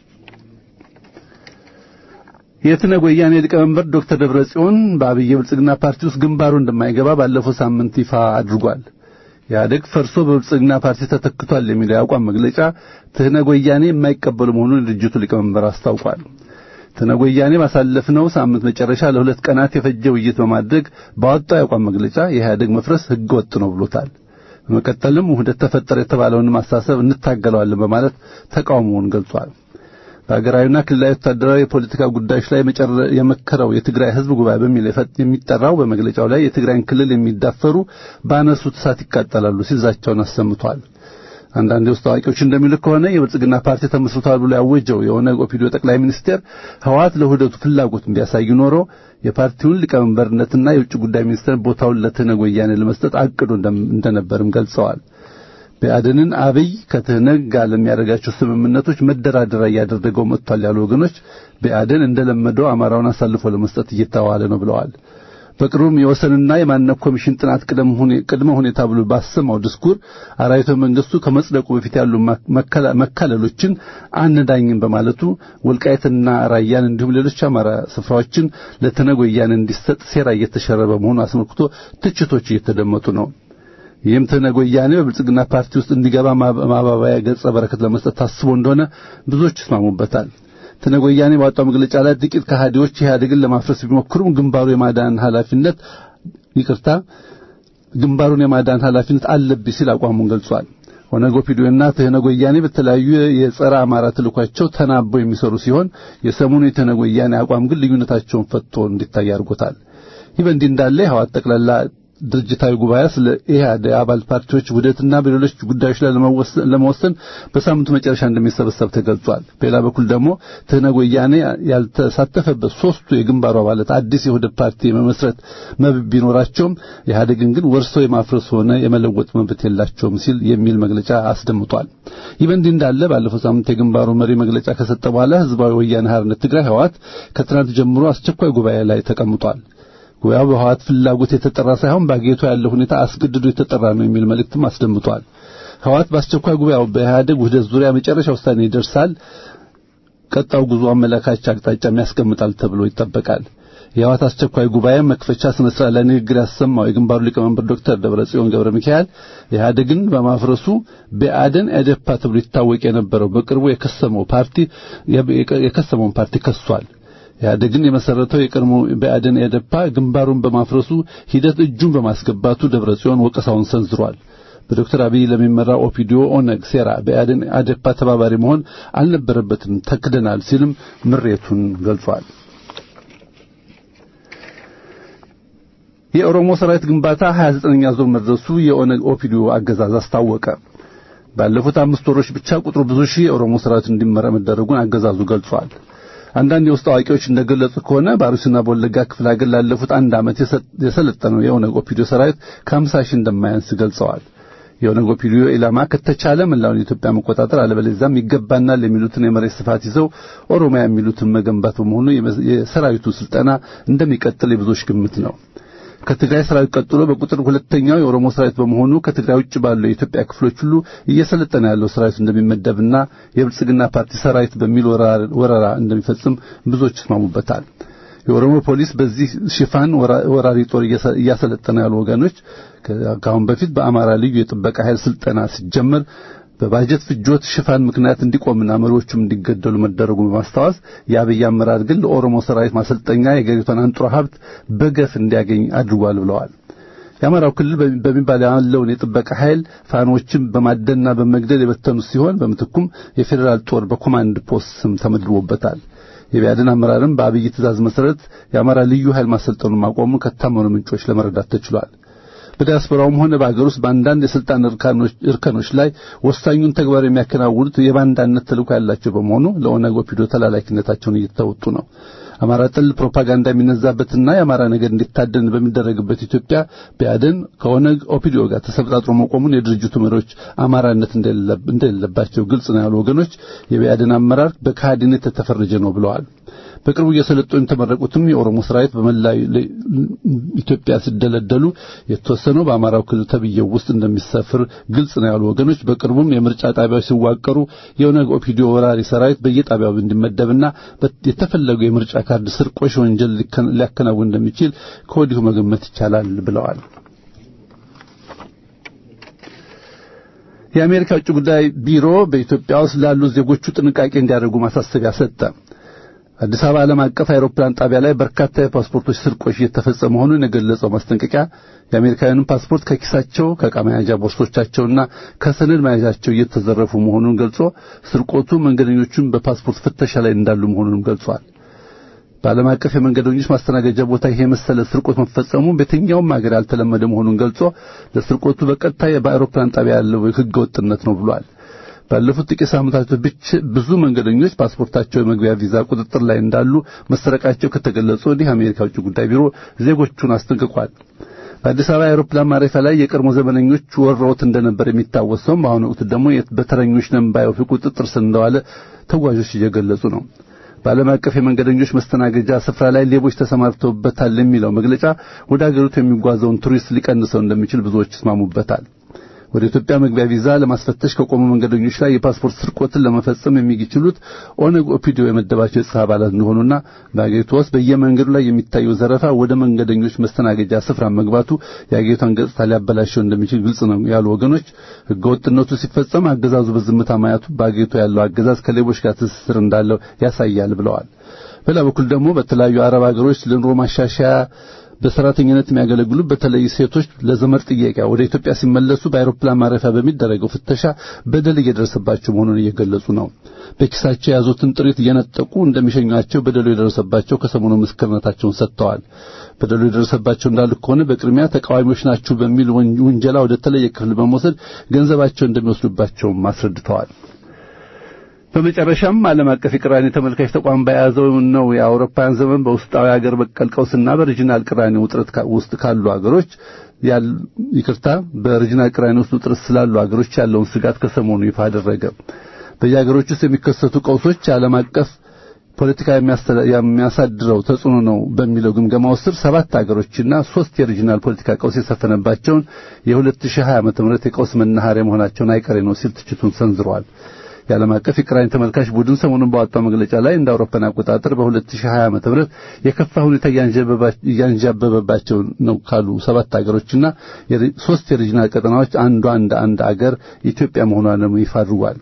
የትነግ ወያኔ ሊቀመንበር ዶክተር ደብረጽዮን በአብይ ብልጽግና ፓርቲ ውስጥ ግንባሩ እንደማይገባ ባለፈው ሳምንት ይፋ አድርጓል። ኢህአዴግ ፈርሶ በብልጽግና ፓርቲ ተተክቷል የሚለው የአቋም መግለጫ ትህነግ ወያኔ የማይቀበሉ መሆኑን የድርጅቱ ሊቀመንበር አስታውቋል። ትህነግ ወያኔ ባሳለፍነው ሳምንት መጨረሻ ለሁለት ቀናት የፈጀ ውይይት በማድረግ ባወጣው የአቋም መግለጫ የኢህአዴግ መፍረስ ሕገ ወጥ ነው ብሎታል። በመቀጠልም ውህደት ተፈጠረ የተባለውን ማሳሰብ እንታገለዋለን በማለት ተቃውሞውን ገልጿል። በሀገራዊና ክልላዊ ወታደራዊ የፖለቲካ ጉዳዮች ላይ የመከረው የትግራይ ሕዝብ ጉባኤ በሚል የሚጠራው በመግለጫው ላይ የትግራይን ክልል የሚዳፈሩ ባነሱት እሳት ይቃጠላሉ ሲል ዛቻውን አሰምቷል። አንዳንድ የውስጥ አዋቂዎች እንደሚሉት ከሆነ የብልጽግና ፓርቲ ተመስርቷል ብሎ ያወጀው የኦነግ ኦፒዲዮ ጠቅላይ ሚኒስቴር ህወሓት ለውህደቱ ፍላጎት ቢያሳይ ኖሮ የፓርቲውን ሊቀመንበርነትና የውጭ ጉዳይ ሚኒስቴር ቦታውን ለትህነግ ወያኔ ለመስጠት አቅዶ እንደነበርም ገልጸዋል። ብአዴንን አብይ ከትህነግ ጋር ለሚያደርጋቸው ስምምነቶች መደራደሪያ እያደረገው መጥቷል ያሉ ወገኖች ብአዴን እንደለመደው አማራውን አሳልፎ ለመስጠት እየተዋለ ነው ብለዋል። በቅርቡም የወሰንና የማንነት ኮሚሽን ጥናት ቅድመ ሁኔታ ብሎ ባሰማው ድስኩር አራዊተ መንግስቱ ከመጽደቁ በፊት ያሉ መካለሎችን አንዳኝም በማለቱ ወልቃይትና ራያን እንዲሁም ሌሎች አማራ ስፍራዎችን ለትነግ ወያኔ እንዲሰጥ ሴራ እየተሸረበ መሆኑ አስመልክቶ ትችቶች እየተደመጡ ነው። ይህም ትነግ ወያኔ በብልጽግና ፓርቲ ውስጥ እንዲገባ ማባባያ ገጸ በረከት ለመስጠት ታስቦ እንደሆነ ብዙዎች ይስማሙበታል። ትነግ ወያኔ ባወጣው መግለጫ ላይ ጥቂት ከሃዲዎች ኢህአዴግን ለማፍረስ ቢሞክሩም ግንባሩ የማዳን ኃላፊነት ይቅርታ ግንባሩን የማዳን ኃላፊነት አለብኝ ሲል አቋሙን ገልጿል። ኦነግ ኦፒዲዮና ትህነግ ወያኔ በተለያዩ የጸረ አማራ ተልኳቸው ተናበው የሚሰሩ ሲሆን የሰሞኑ የትነግ ወያኔ አቋም ግን ልዩነታቸውን ፈትቶ እንዲታይ አድርጎታል። ይህ በእንዲህ እንዳለ የህወሓት ጠቅላላ ድርጅታዊ ጉባኤ ስለ ኢህአዴግ አባል ፓርቲዎች ውህደትና በሌሎች ጉዳዮች ላይ ለመወሰን በሳምንቱ መጨረሻ እንደሚሰበሰብ ተገልጿል። በሌላ በኩል ደግሞ ትህነግ ወያኔ ያልተሳተፈበት ሶስቱ የግንባሩ አባላት አዲስ የውህደት ፓርቲ የመመስረት መብት ቢኖራቸውም ኢህአዴግን ግን ወርሰው የማፍረስ ሆነ የመለወጥ መብት የላቸውም ሲል የሚል መግለጫ አስደምጧል። ይህ በእንዲህ እንዳለ ባለፈው ሳምንት የግንባሩ መሪ መግለጫ ከሰጠ በኋላ ህዝባዊ ወያኔ ሓርነት ትግራይ ህወሓት ከትናንት ጀምሮ አስቸኳይ ጉባኤ ላይ ተቀምጧል። ጉባኤው በህወሓት ፍላጎት የተጠራ ሳይሆን በአገሪቱ ያለው ሁኔታ አስገድዶ የተጠራ ነው የሚል መልእክትም አስደምጧል። ህወሓት በአስቸኳይ ጉባኤው በኢህአዴግ ውህደት ዙሪያ መጨረሻ ውሳኔ ይደርሳል፣ ቀጣው ጉዞ አመላካች አቅጣጫም ያስቀምጣል ተብሎ ይጠበቃል። የህወሓት አስቸኳይ ጉባኤ መክፈቻ ስነ ስርዓት ላይ ንግግር ያሰማው የግንባሩ ሊቀመንበር ዶክተር ደብረጽዮን ገብረ ሚካኤል ኢህአዴግን በማፍረሱ ብአዴን ኢዴፓ ተብሎ ይታወቅ የነበረው በቅርቡ የከሰመው ፓርቲ የከሰመውን ፓርቲ ከሷል። ኢህአዴግን የመሰረተው የቀድሞ ብአዴን ኢዴፓ ግንባሩን በማፍረሱ ሂደት እጁን በማስገባቱ ደብረጽዮን ወቀሳውን ሰንዝሯል። በዶክተር አብይ ለሚመራው ኦፒዲዮ ኦነግ ሴራ ብአዴን ኢዴፓ ተባባሪ መሆን አልነበረበትም፣ ተክደናል ሲልም ምሬቱን ገልጿል። የኦሮሞ ሰራዊት ግንባታ 29ኛ ዙር መድረሱ የኦነግ ኦፒዲዮ አገዛዝ አስታወቀ። ባለፉት አምስት ወሮች ብቻ ቁጥሩ ብዙ ሺህ የኦሮሞ ሰራዊት እንዲመራ መደረጉን አገዛዙ ገልጿል። አንዳንድ የውስጥ አዋቂዎች እንደገለጹ ከሆነ በአሩሲና በወለጋ ክፍለ ሀገር ላለፉት አንድ ዓመት የሰለጠነው የኦነግ ኦፒዲዮ ሰራዊት ከ50 ሺህ እንደማያንስ ገልጸዋል። የኦነግ ኦፒዲዮ ኢላማ ከተቻለ መላውን ኢትዮጵያ መቆጣጠር አለበለዚያም ይገባናል የሚሉትን የመሬት ስፋት ይዘው ኦሮሚያ የሚሉትን መገንባት በመሆኑ የሰራዊቱ ስልጠና እንደሚቀጥል የብዙዎች ግምት ነው። ከትግራይ ሰራዊት ቀጥሎ በቁጥር ሁለተኛው የኦሮሞ ሰራዊት በመሆኑ ከትግራይ ውጭ ባሉ የኢትዮጵያ ክፍሎች ሁሉ እየሰለጠነ ያለው ሰራዊት እንደሚመደብና የብልጽግና ፓርቲ ሰራዊት በሚል ወረራ እንደሚፈጽም ብዙዎች ይስማሙበታል። የኦሮሞ ፖሊስ በዚህ ሽፋን ወራሪ ጦር እያሰለጠነ ያሉ ወገኖች ከአሁን በፊት በአማራ ልዩ የጥበቃ ኃይል ስልጠና ሲጀመር በባጀት ፍጆት ሽፋን ምክንያት እንዲቆምና መሪዎቹም እንዲገደሉ መደረጉ በማስታወስ የአብይ አመራር ግን ለኦሮሞ ሰራዊት ማሰልጠኛ የገሪቷን አንጡራ ሀብት በገፍ እንዲያገኝ አድርጓል ብለዋል። የአማራው ክልል በሚባል ያለውን የጥበቃ ኃይል ፋኖችን በማደንና በመግደል የበተኑ ሲሆን በምትኩም የፌዴራል ጦር በኮማንድ ፖስት ስም ተመድቦበታል። የቢያድን አመራርም በአብይ ትእዛዝ መሰረት የአማራ ልዩ ኃይል ማሰልጠኑን ማቆሙን ከታመኑ ምንጮች ለመረዳት ተችሏል። በዲያስፖራውም ሆነ በአገር ውስጥ በአንዳንድ የስልጣን እርከኖች ላይ ወሳኙን ተግባር የሚያከናውኑት የባንዳነት ተልዕኮ ያላቸው በመሆኑ ለኦነግ ኦፒዲዮ ተላላኪነታቸውን እየተወጡ ነው። አማራ ጥል ፕሮፓጋንዳ የሚነዛበትና የአማራ ነገር እንዲታደን በሚደረግበት ኢትዮጵያ ብአዴን ከኦነግ ኦፒዲዮ ጋር ተሰብጣጥሮ መቆሙን የድርጅቱ መሪዎች አማራነት እንደሌለባቸው ግልጽ ነው ያሉ ወገኖች የብአዴን አመራር በካህዲነት የተፈረጀ ነው ብለዋል። በቅርቡ እየሰለጠኑ የተመረቁትም የኦሮሞ ሰራዊት በመላ ኢትዮጵያ ሲደለደሉ የተወሰነው በአማራው ክልል ተብዬው ውስጥ እንደሚሰፍር ግልጽ ነው ያሉ ወገኖች በቅርቡም የምርጫ ጣቢያዎች ሲዋቀሩ የኦነግ ኦፒዲዮ ወራሪ ሰራዊት በየጣቢያው እንዲመደብና የተፈለገው የምርጫ ካርድ ስርቆሽ ወንጀል ሊያከናውን እንደሚችል ከወዲሁ መገመት ይቻላል ብለዋል። የአሜሪካ ውጭ ጉዳይ ቢሮ በኢትዮጵያ ውስጥ ላሉ ዜጎቹ ጥንቃቄ እንዲያደርጉ ማሳሰቢያ ሰጠ። አዲስ አበባ ዓለም አቀፍ አውሮፕላን ጣቢያ ላይ በርካታ የፓስፖርቶች ስርቆሽ እየተፈጸመ መሆኑን የገለጸው ማስጠንቀቂያ የአሜሪካውያንን ፓስፖርት ከኪሳቸው ከዕቃ መያዣ ቦርሶቻቸውና ከሰነድ መያዣቸው እየተዘረፉ መሆኑን ገልጾ ስርቆቱ መንገደኞቹን በፓስፖርት ፍተሻ ላይ እንዳሉ መሆኑንም ገልጿል። በዓለም አቀፍ የመንገደኞች ማስተናገጃ ቦታ ይሄ መሰለ ስርቆት መፈጸሙ በየትኛውም ሀገር ያልተለመደ መሆኑን ገልጾ ለስርቆቱ በቀጥታ በአውሮፕላን ጣቢያ ያለው ሕገ ወጥነት ነው ብሏል። ባለፉት ጥቂት ሳምንታት ብቻ ብዙ መንገደኞች ፓስፖርታቸው የመግቢያ ቪዛ ቁጥጥር ላይ እንዳሉ መሰረቃቸው ከተገለጸ ወዲህ አሜሪካ ውጭ ጉዳይ ቢሮ ዜጎቹን አስጠንቅቋል። በአዲስ አበባ አውሮፕላን ማረፊያ ላይ የቀድሞ ዘመነኞች ወረውት እንደነበር የሚታወስ ሲሆን በአሁኑ ወቅት ደግሞ በተረኞች ነንባዮች ቁጥጥር ስር እንደዋለ ተጓዦች እየገለጹ ነው። በዓለም አቀፍ የመንገደኞች መስተናገጃ ስፍራ ላይ ሌቦች ተሰማርተውበታል የሚለው መግለጫ ወደ አገሪቱ የሚጓዘውን ቱሪስት ሊቀንሰው እንደሚችል ብዙዎች ይስማሙበታል። ወደ ኢትዮጵያ መግቢያ ቪዛ ለማስፈተሽ ከቆሙ መንገደኞች ላይ የፓስፖርት ስርቆትን ለመፈጸም የሚችሉት ኦነግ ኦፒዲዮ የመደባቸው የጸጥታ አባላት እንደሆኑና በአገሪቱ ውስጥ በየመንገዱ ላይ የሚታየው ዘረፋ ወደ መንገደኞች መስተናገጃ ስፍራ መግባቱ የአገሪቷን ገጽታ ሊያበላሸው እንደሚችል ግልጽ ነው ያሉ ወገኖች ሕገወጥነቱ ሲፈጸም አገዛዙ በዝምታ ማየቱ በአገሪቱ ያለው አገዛዝ ከሌቦች ጋር ትስስር እንዳለው ያሳያል ብለዋል። በሌላ በኩል ደግሞ በተለያዩ አረብ ሀገሮች ለኑሮ ማሻሻያ በሰራተኝነት የሚያገለግሉ በተለይ ሴቶች ለዘመድ ጥየቃ ወደ ኢትዮጵያ ሲመለሱ በአውሮፕላን ማረፊያ በሚደረገው ፍተሻ በደል እየደረሰባቸው መሆኑን እየገለጹ ነው። በኪሳቸው የያዙትን ጥሪት እየነጠቁ እንደሚሸኟቸው በደሉ የደረሰባቸው ከሰሞኑ ምስክርነታቸውን ሰጥተዋል። በደሉ የደረሰባቸው እንዳሉ ከሆነ በቅድሚያ ተቃዋሚዎች ናችሁ በሚል ውንጀላ ወደ ተለየ ክፍል በመውሰድ ገንዘባቸው እንደሚወስዱባቸውም አስረድተዋል። በመጨረሻም ዓለም አቀፍ የቅራኔ ተመልካች ተቋም በያዘው ነው የአውሮፓውያን ዘመን በውስጣዊ ሀገር በቀል ቀውስና በሪጂናል ቅራኔ ውጥረት ውስጥ ካሉ ሀገሮች ይቅርታ በሪጂናል ቅራኔ ውስጥ ውጥረት ስላሉ ሀገሮች ያለውን ስጋት ከሰሞኑ ይፋ አደረገ። በየሀገሮች ውስጥ የሚከሰቱ ቀውሶች የዓለም አቀፍ ፖለቲካ የሚያሳድረው ተጽዕኖ ነው በሚለው ግምገማው ስር ሰባት ሀገሮችና ሶስት የሪጂናል ፖለቲካ ቀውስ የሰፈነባቸውን የ2020 ዓመተ ምህረት የቀውስ መናኸሪያ መሆናቸውን አይቀሬ ነው ሲል ትችቱን ሰንዝረዋል። የዓለም አቀፍ የቅራኔ ተመልካች ቡድን ሰሞኑን ባወጣው መግለጫ ላይ እንደ አውሮፓን አቆጣጠር በ2020 ዓመተ ምህረት የከፋ ሁኔታ እያንዣበበባቸው ነው ካሉ ሰባት ሀገሮችና ሶስት የሪጂናል ቀጠናዎች አንዷ እንደ አንድ አገር ኢትዮጵያ መሆኗንም ይፋ አድርጓል።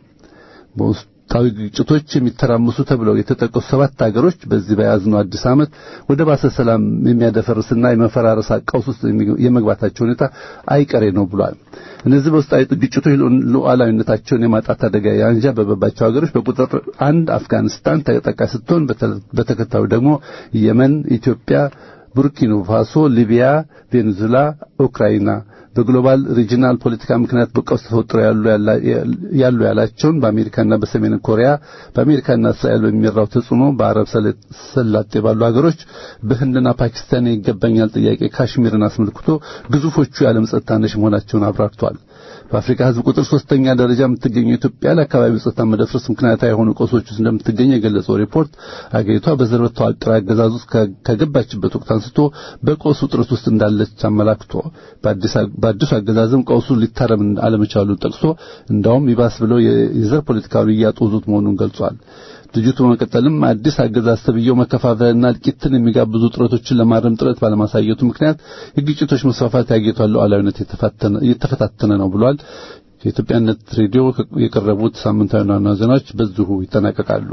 በውስጣዊ ግጭቶች የሚተራመሱ ተብለው የተጠቀሱ ሰባት ሀገሮች በዚህ በያዝነው አዲስ ዓመት ወደ ባሰ ሰላም የሚያደፈርስና የመፈራረስ ቀውስ ውስጥ የመግባታቸው ሁኔታ አይቀሬ ነው ብሏል። እነዚህ በውስጣዊ ግጭቶች ሉዓላዊነታቸውን የማጣት አደጋ ያንዣበበባቸው ሀገሮች በቁጥር አንድ አፍጋኒስታን ተጠቃሽ ስትሆን በተከታዩ ደግሞ የመን፣ ኢትዮጵያ፣ ቡርኪና ፋሶ፣ ሊቢያ፣ ቬኔዙዌላ፣ ኡክራይና በግሎባል ሪጂናል ፖለቲካ ምክንያት በቀውስ ተፈጥሮ ያሉ ያላቸውን በአሜሪካና በሰሜን ኮሪያ በአሜሪካና እስራኤል በሚመራው ተጽዕኖ በአረብ ሰላጤ ባሉ ሀገሮች በህንድና ፓኪስታን ይገባኛል ጥያቄ ካሽሚርን አስመልክቶ ግዙፎቹ የዓለም ጸጥታ ነሽ መሆናቸውን አብራርቷል። በአፍሪካ ሕዝብ ቁጥር ሶስተኛ ደረጃ የምትገኘው ኢትዮጵያ ለአካባቢው ጸጥታ መደፍረስ ምክንያታዊ የሆኑ ቀውሶች ውስጥ እንደምትገኝ የገለጸው ሪፖርት አገሪቷ በዘር በተዋቀረ አገዛዝ ውስጥ ከገባችበት ወቅት አንስቶ በቀውስ ውጥረት ውስጥ እንዳለች አመላክቶ በአዲሱ አገዛዝም ቀውሱ ሊታረም አለመቻሉን ጠቅሶ እንዳውም ይባስ ብለው የዘር ፖለቲካዊ እያጦዙት መሆኑን ገልጿል። ድርጅቱ በመቀጠልም አዲስ አገዛዝ ተብዬው መከፋፈልና እልቂትን የሚጋብዙ ጥረቶችን ለማረም ጥረት ባለማሳየቱ ምክንያት የግጭቶች መስፋፋት ያጌቷል ሉዓላዊነት እየተፈታተነ ነው ብሏል። የኢትዮጵያነት ሬዲዮ የቀረቡት ሳምንታዊ ዋና ዜናዎች በዚሁ ይጠናቀቃሉ።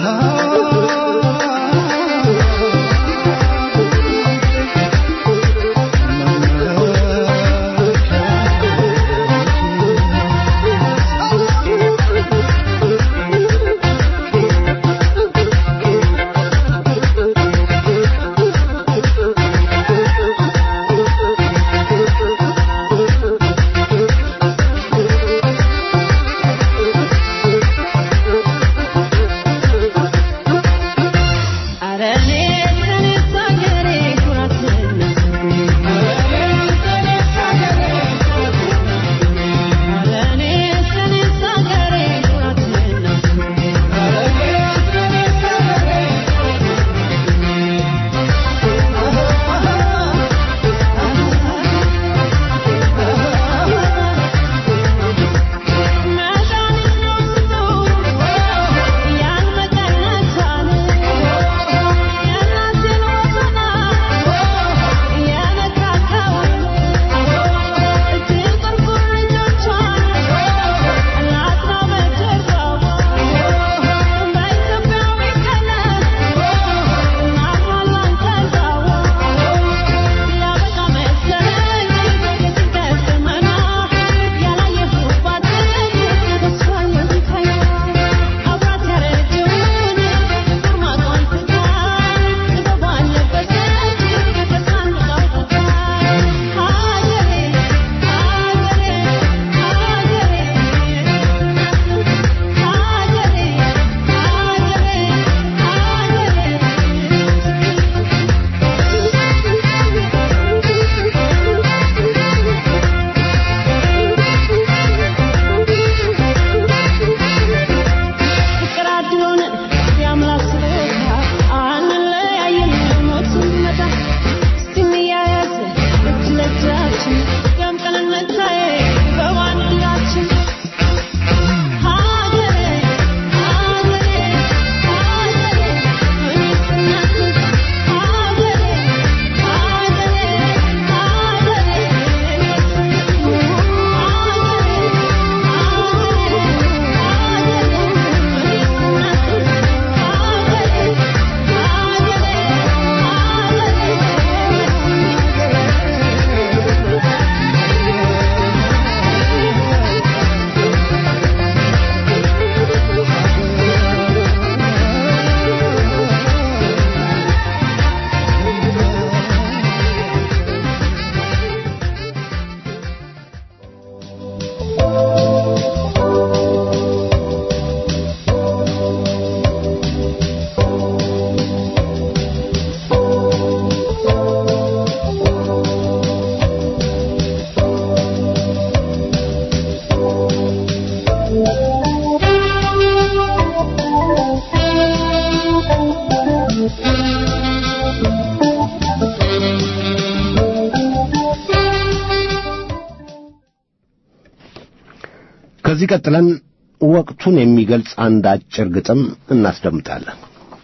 ከዚህ ቀጥለን ወቅቱን የሚገልጽ አንድ አጭር ግጥም እናስደምጣለን።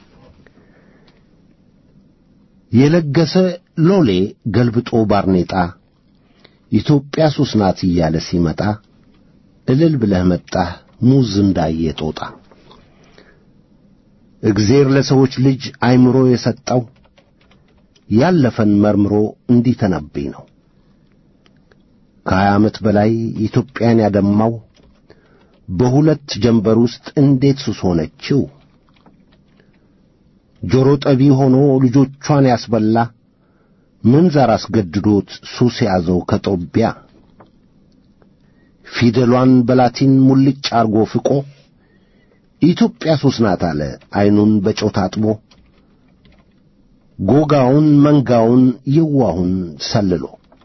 የለገሰ ሎሌ ገልብጦ ባርኔጣ ኢትዮጵያ ሱስ ናት እያለ ሲመጣ እልል ብለህ መጣህ ሙዝ እንዳየ ጦጣ። እግዜር ለሰዎች ልጅ አይምሮ የሰጠው ያለፈን መርምሮ እንዲተነብይ ነው። ከሀያ ዓመት በላይ ኢትዮጵያን ያደማው በሁለት ጀንበር ውስጥ እንዴት ሱስ ሆነችው? ጆሮ ጠቢ ሆኖ ልጆቿን ያስበላ ምንዛር አስገድዶት ሱስ ያዘው ከጦቢያ ፊደሏን በላቲን ሙልጭ አርጎ ፍቆ ኢትዮጵያ ሱስ ናት አለ ዐይኑን በጨው ታጥቦ ጎጋውን መንጋውን የዋሁን ሰልሎ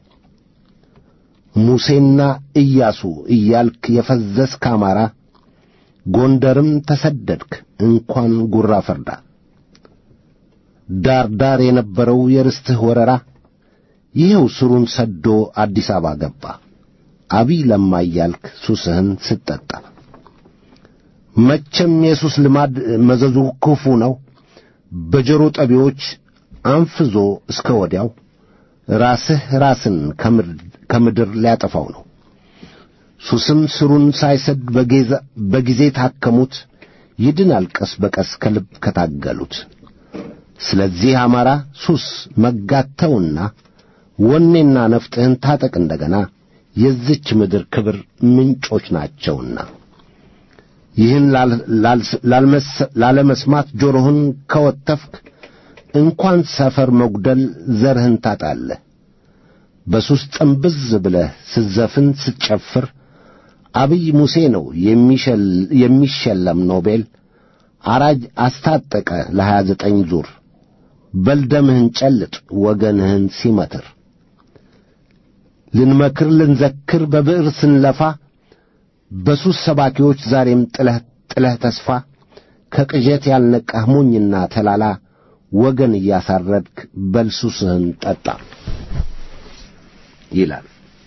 ሙሴና ኢያሱ እያልክ የፈዘዝክ አማራ ጎንደርም ተሰደድክ እንኳን ጉራ ፈርዳ ዳር ዳር የነበረው የርስትህ ወረራ ይኸው ስሩን ሰዶ አዲስ አበባ ገባ አቢይ ለማ እያልክ ሱስህን ስትጠጣ መቼም የሱስ ልማድ መዘዙ ክፉ ነው በጆሮ ጠቢዎች አንፍዞ እስከ ወዲያው ራስህ ራስን ከምድር ሊያጠፋው ነው። ሱስም ስሩን ሳይሰድ በጊዜ ታከሙት ይድናል ቀስ በቀስ ከልብ ከታገሉት። ስለዚህ አማራ ሱስ መጋተውና ወኔና ነፍጥህን ታጠቅ እንደገና የዚች ምድር ክብር ምንጮች ናቸውና። ይህን ላለመስማት ጆሮህን ከወተፍክ እንኳን ሰፈር መጉደል ዘርህን ታጣለህ። በሱስ ጥንብዝ ብለህ ስትዘፍን ስትጨፍር አብይ ሙሴ ነው የሚሸለም ኖቤል አራጅ አስታጠቀ ለሀያ ዘጠኝ ዙር በልደምህን ጨልጥ ወገንህን ሲመትር ልንመክር ልንዘክር በብዕር ስንለፋ በሱስ ሰባኪዎች ዛሬም ጥለህ ጥለህ ተስፋ ከቅዠት ያልነቃህ ሞኝና ተላላ ወገን እያሳረድክ በልሱስህን ጠጣ ይላል።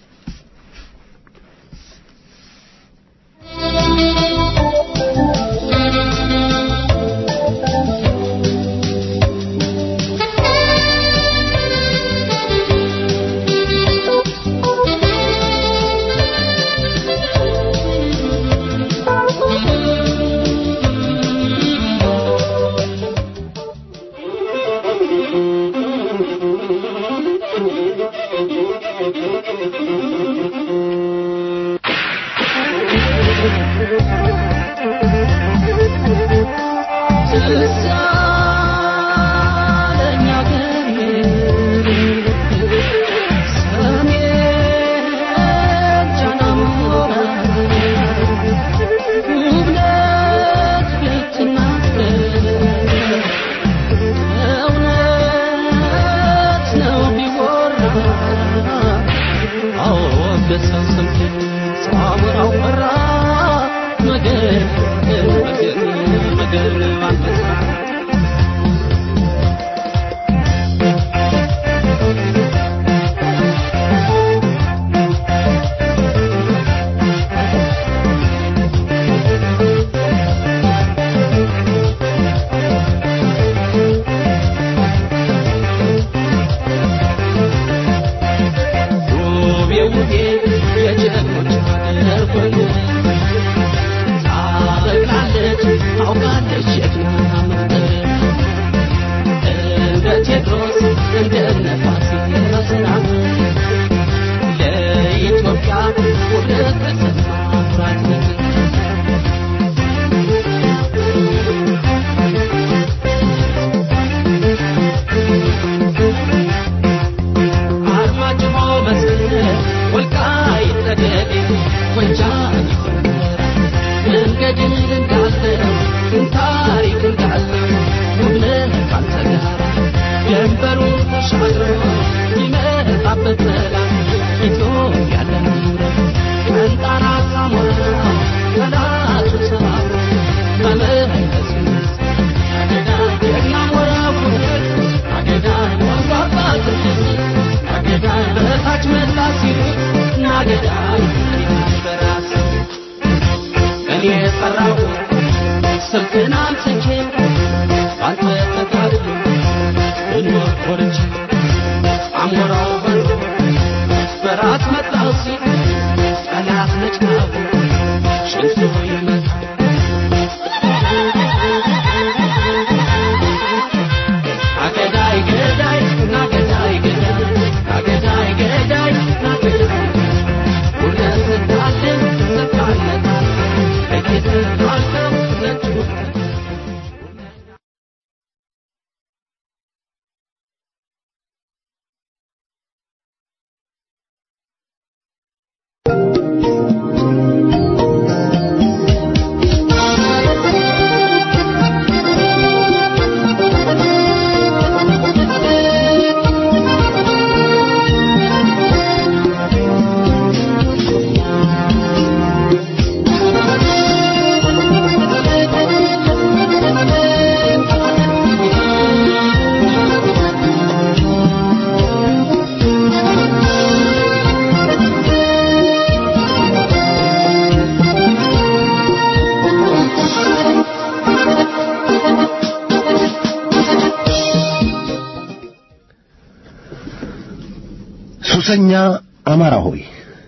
ሱሰኛ አማራ ሆይ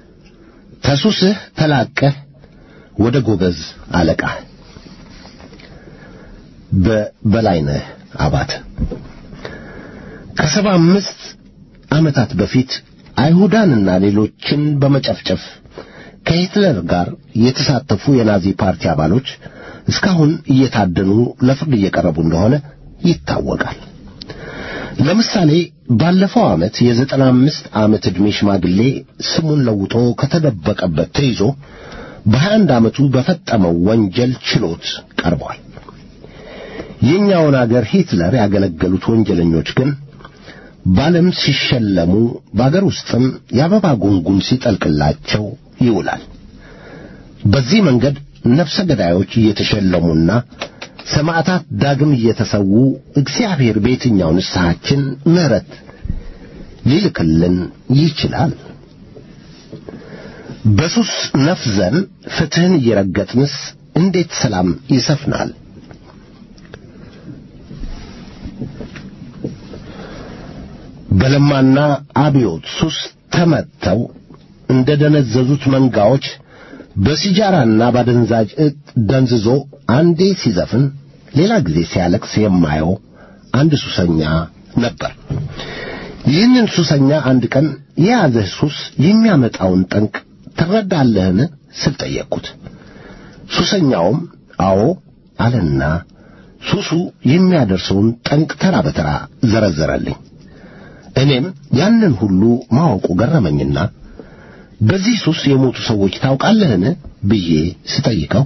ተሱስህ ተላቀህ ወደ ጎበዝ አለቃህ በበላይነህ አባተ ከሰባ አምስት ዓመታት በፊት አይሁዳንና ሌሎችን በመጨፍጨፍ ከሂትለር ጋር የተሳተፉ የናዚ ፓርቲ አባሎች እስካሁን እየታደኑ ለፍርድ እየቀረቡ እንደሆነ ይታወቃል። ለምሳሌ ባለፈው ዓመት የዘጠና አምስት ዓመት ዕድሜ ሽማግሌ ስሙን ለውጦ ከተደበቀበት ተይዞ በሀያ አንድ ዓመቱ በፈጸመው ወንጀል ችሎት ቀርቧል። የእኛውን አገር ሂትለር ያገለገሉት ወንጀለኞች ግን በዓለም ሲሸለሙ በአገር ውስጥም የአበባ ጉንጉን ሲጠልቅላቸው ይውላል። በዚህ መንገድ ነፍሰ ገዳዮች እየተሸለሙና ሰማዕታት ዳግም እየተሰዉ እግዚአብሔር በየትኛው ንስሐችን ምሕረት ሊልክልን ይችላል? በሱስ ነፍዘን ፍትሕን እየረገጥንስ እንዴት ሰላም ይሰፍናል? በለማና አብዮት ሱስ ተመተው እንደ ደነዘዙት መንጋዎች በሲጃራና ባደንዛዥ እጽ ደንዝዞ አንዴ ሲዘፍን ሌላ ጊዜ ሲያለቅስ የማየው አንድ ሱሰኛ ነበር። ይህንን ሱሰኛ አንድ ቀን የያዘህ ሱስ የሚያመጣውን ጠንቅ ትረዳለህን ስል ጠየቅኩት። ሱሰኛውም አዎ አለና ሱሱ የሚያደርሰውን ጠንቅ ተራ በተራ ዘረዘረልኝ። እኔም ያንን ሁሉ ማወቁ ገረመኝና በዚህ ሱስ የሞቱ ሰዎች ታውቃለህን ብዬ ስጠይቀው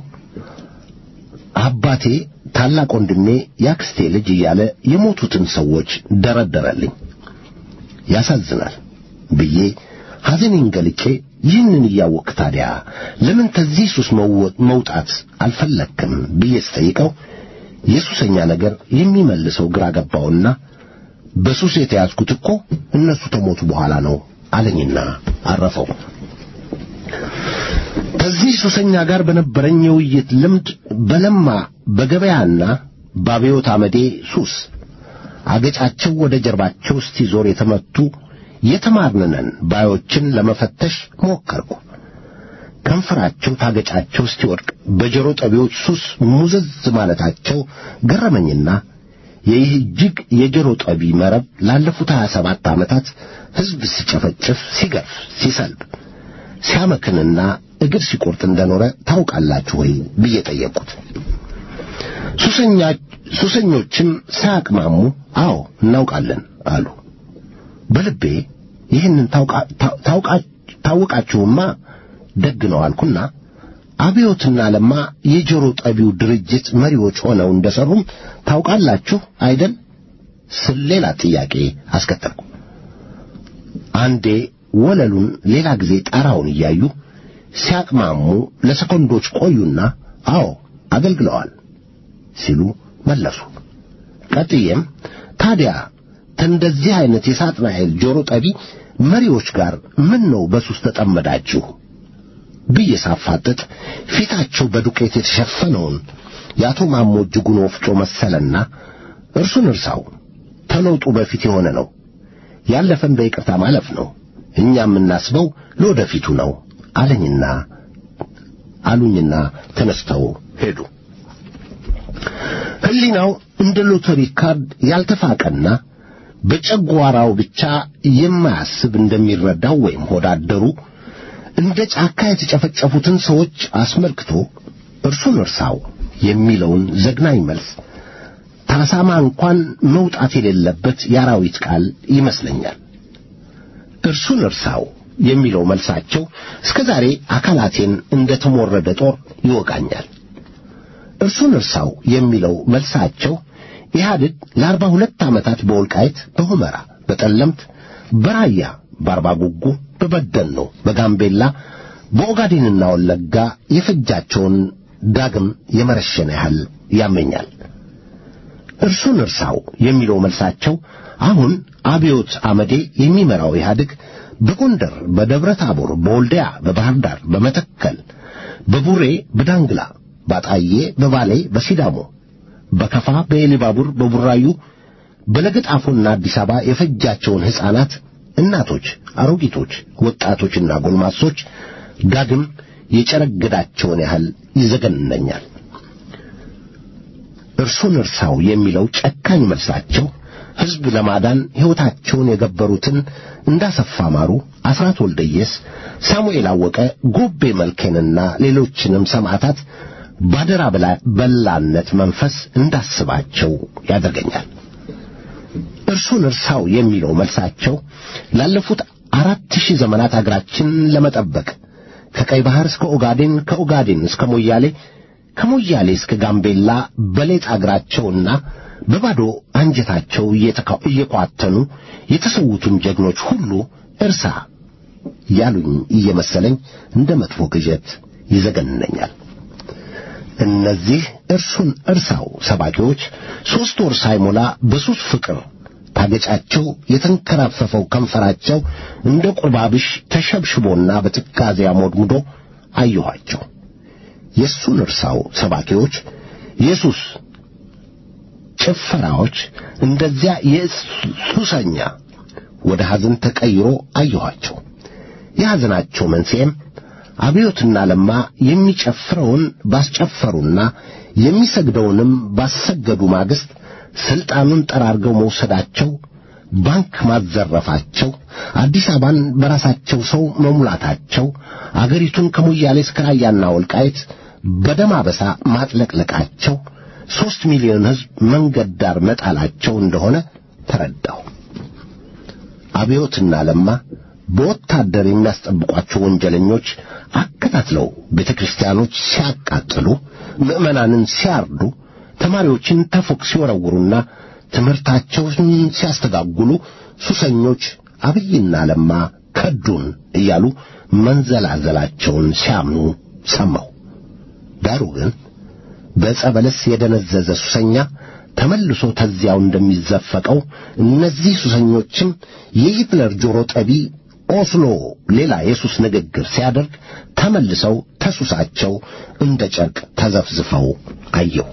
አባቴ፣ ታላቅ ወንድሜ፣ ያክስቴ ልጅ እያለ የሞቱትን ሰዎች ደረደረልኝ። ያሳዝናል ብዬ ሐዘኔን ገልጬ ይህንን እያወቅህ ታዲያ ለምን ከዚህ ሱስ መውጣት አልፈለክም ብዬ ስጠይቀው የሱሰኛ ነገር የሚመልሰው ግራ ገባውና በሱስ የተያዝኩት እኮ እነሱ ከሞቱ በኋላ ነው አለኝና አረፈው። ከዚህ ሱሰኛ ጋር በነበረኝ የውይይት ልምድ በለማ በገበያና በአብዮት አመዴ ሱስ አገጫቸው ወደ ጀርባቸው እስቲዞር የተመቱ የተማርንነን ባዮችን ለመፈተሽ ሞከርኩ። ከንፈራቸው ታገጫቸው እስቲወድቅ በጆሮ ጠቢዎች ሱስ ሙዘዝ ማለታቸው ገረመኝና ይህ እጅግ የጆሮ ጠቢ መረብ ላለፉት ሀያ ሰባት ዓመታት ሕዝብ ሲጨፈጭፍ፣ ሲገርፍ፣ ሲሰልብ፣ ሲያመክንና እግር ሲቆርጥ እንደኖረ ታውቃላችሁ ወይ ብዬ ጠየቅኩት። ሱሰኛ ሱሰኞችም ሳያቅማሙ አዎ እናውቃለን አሉ። በልቤ ይህንን ታውቃችሁማ ደግ ነው አልኩና አብዮትና ለማ የጆሮ ጠቢው ድርጅት መሪዎች ሆነው እንደሰሩም ታውቃላችሁ አይደል ስል ሌላ ጥያቄ አስከተልኩ። አንዴ ወለሉን ሌላ ጊዜ ጣራውን እያዩ ሲያቅማሙ ለሰኮንዶች ቆዩና አዎ አገልግለዋል ሲሉ መለሱ። ቀጥዬም ታዲያ ከእንደዚህ አይነት የሳጥናኤል ጆሮ ጠቢ መሪዎች ጋር ምን ነው በሱስ ተጠመዳችሁ ብዬ ሳፋጥጥ ፊታቸው በዱቄት የተሸፈነውን የአቶ ማሞ እጅጉን ወፍጮ መሰለና እርሱን እርሳው ተለውጡ በፊት የሆነ ነው ያለፈን በይቅርታ ማለፍ ነው እኛ የምናስበው ለወደፊቱ ነው አለኝና አሉኝና ተነስተው ሄዱ። ሕሊናው እንደ ሎተሪ ካርድ ያልተፋቀና በጨጓራው ብቻ የማያስብ እንደሚረዳው ወይም ሆዳደሩ እንደ ጫካ የተጨፈጨፉትን ሰዎች አስመልክቶ እርሱን እርሳው የሚለውን ዘግናኝ መልስ ታሳማ እንኳን መውጣት የሌለበት የአራዊት ቃል ይመስለኛል። እርሱን እርሳው የሚለው መልሳቸው እስከ ዛሬ አካላቴን እንደ ተሞረደ ጦር ይወጋኛል። እርሱን እርሳው የሚለው መልሳቸው ኢህአዴግ ለአርባ ሁለት ዓመታት በወልቃይት፣ በሁመራ፣ በጠለምት፣ በራያ፣ በአርባ ጉጉ፣ በበደኖ፣ በጋምቤላ፣ በኦጋዴንና ወለጋ የፈጃቸውን ዳግም የመረሸነ ያህል ያመኛል። እርሱን እርሳው የሚለው መልሳቸው አሁን አብዮት አመዴ የሚመራው ኢህአዴግ በጎንደር፣ በደብረ ታቦር፣ በወልዲያ፣ በባህር ዳር፣ በመተከል፣ በቡሬ፣ በዳንግላ፣ ባጣዬ፣ በባሌ፣ በሲዳሞ፣ በከፋ፣ በኤሊባቡር፣ በቡራዩ፣ በለገጣፎና አዲስ አበባ የፈጃቸውን ሕፃናት፣ እናቶች፣ አሮጊቶች፣ ወጣቶችና ጎልማሶች ዳግም የጨረገዳቸውን ያህል ይዘገንነኛል። እርሱን እርሳው የሚለው ጨካኝ መልሳቸው ሕዝብ ለማዳን ሕይወታቸውን የገበሩትን እንዳሰፋ ማሩ፣ አስራት ወልደየስ፣ ሳሙኤል አወቀ፣ ጎቤ መልኬንና ሌሎችንም ሰማዕታት ባደራ በላነት መንፈስ እንዳስባቸው ያደርገኛል። እርሱን እርሳው የሚለው መልሳቸው ላለፉት አራት ሺህ ዘመናት አገራችንን ለመጠበቅ ከቀይ ባህር እስከ ኦጋዴን ከኦጋዴን እስከ ሞያሌ ከሞያሌ እስከ ጋምቤላ በሌጥ አገራቸውና በባዶ አንጀታቸው እየኳተኑ የተሰዉትን ጀግኖች ሁሉ እርሳ ያሉኝ እየመሰለኝ እንደ መጥፎ ቅዠት ይዘገንነኛል። እነዚህ እርሱን እርሳው ሰባኪዎች ሦስት ወር ሳይሞላ በሱስ ፍቅር ታገጫቸው የተንከራፈፈው ከንፈራቸው እንደ ቁርባብሽ ተሸብሽቦና በትካዜ አሞድሙዶ አየኋቸው። የእሱን እርሳው ሰባኪዎች የሱስ ጭፈራዎች እንደዚያ የሱሰኛ ወደ ሐዘን ተቀይሮ አየኋቸው። የሐዘናቸው መንስኤም አብዮትና ለማ የሚጨፍረውን ባስጨፈሩና የሚሰግደውንም ባሰገዱ ማግስት ሥልጣኑን ጠራርገው መውሰዳቸው፣ ባንክ ማዘረፋቸው፣ አዲስ አበባን በራሳቸው ሰው መሙላታቸው፣ አገሪቱን ከሞያሌ እስከ ራያና ወልቃይት በደም አበሳ ማጥለቅለቃቸው፣ ሦስት ሚሊዮን ሕዝብ መንገድ ዳር መጣላቸው እንደሆነ ተረዳሁ። አብዮትና ለማ በወታደር የሚያስጠብቋቸው ወንጀለኞች አከታትለው ቤተ ክርስቲያኖች ሲያቃጥሉ፣ ምዕመናንን ሲያርዱ፣ ተማሪዎችን ተፎቅ ሲወረውሩና ትምህርታቸውን ሲያስተጋጉሉ ሱሰኞች አብይና ለማ ከዱን እያሉ መንዘላዘላቸውን ሲያምኑ ሰማሁ። ዳሩ ግን በዕፀ በለስ የደነዘዘ ሱሰኛ ተመልሶ ተዚያው እንደሚዘፈቀው እነዚህ ሱሰኞችም የሂትለር ጆሮ ጠቢ ኦስሎ ሌላ የሱስ ንግግር ሲያደርግ ተመልሰው ተሱሳቸው እንደ ጨርቅ ተዘፍዝፈው አየሁ።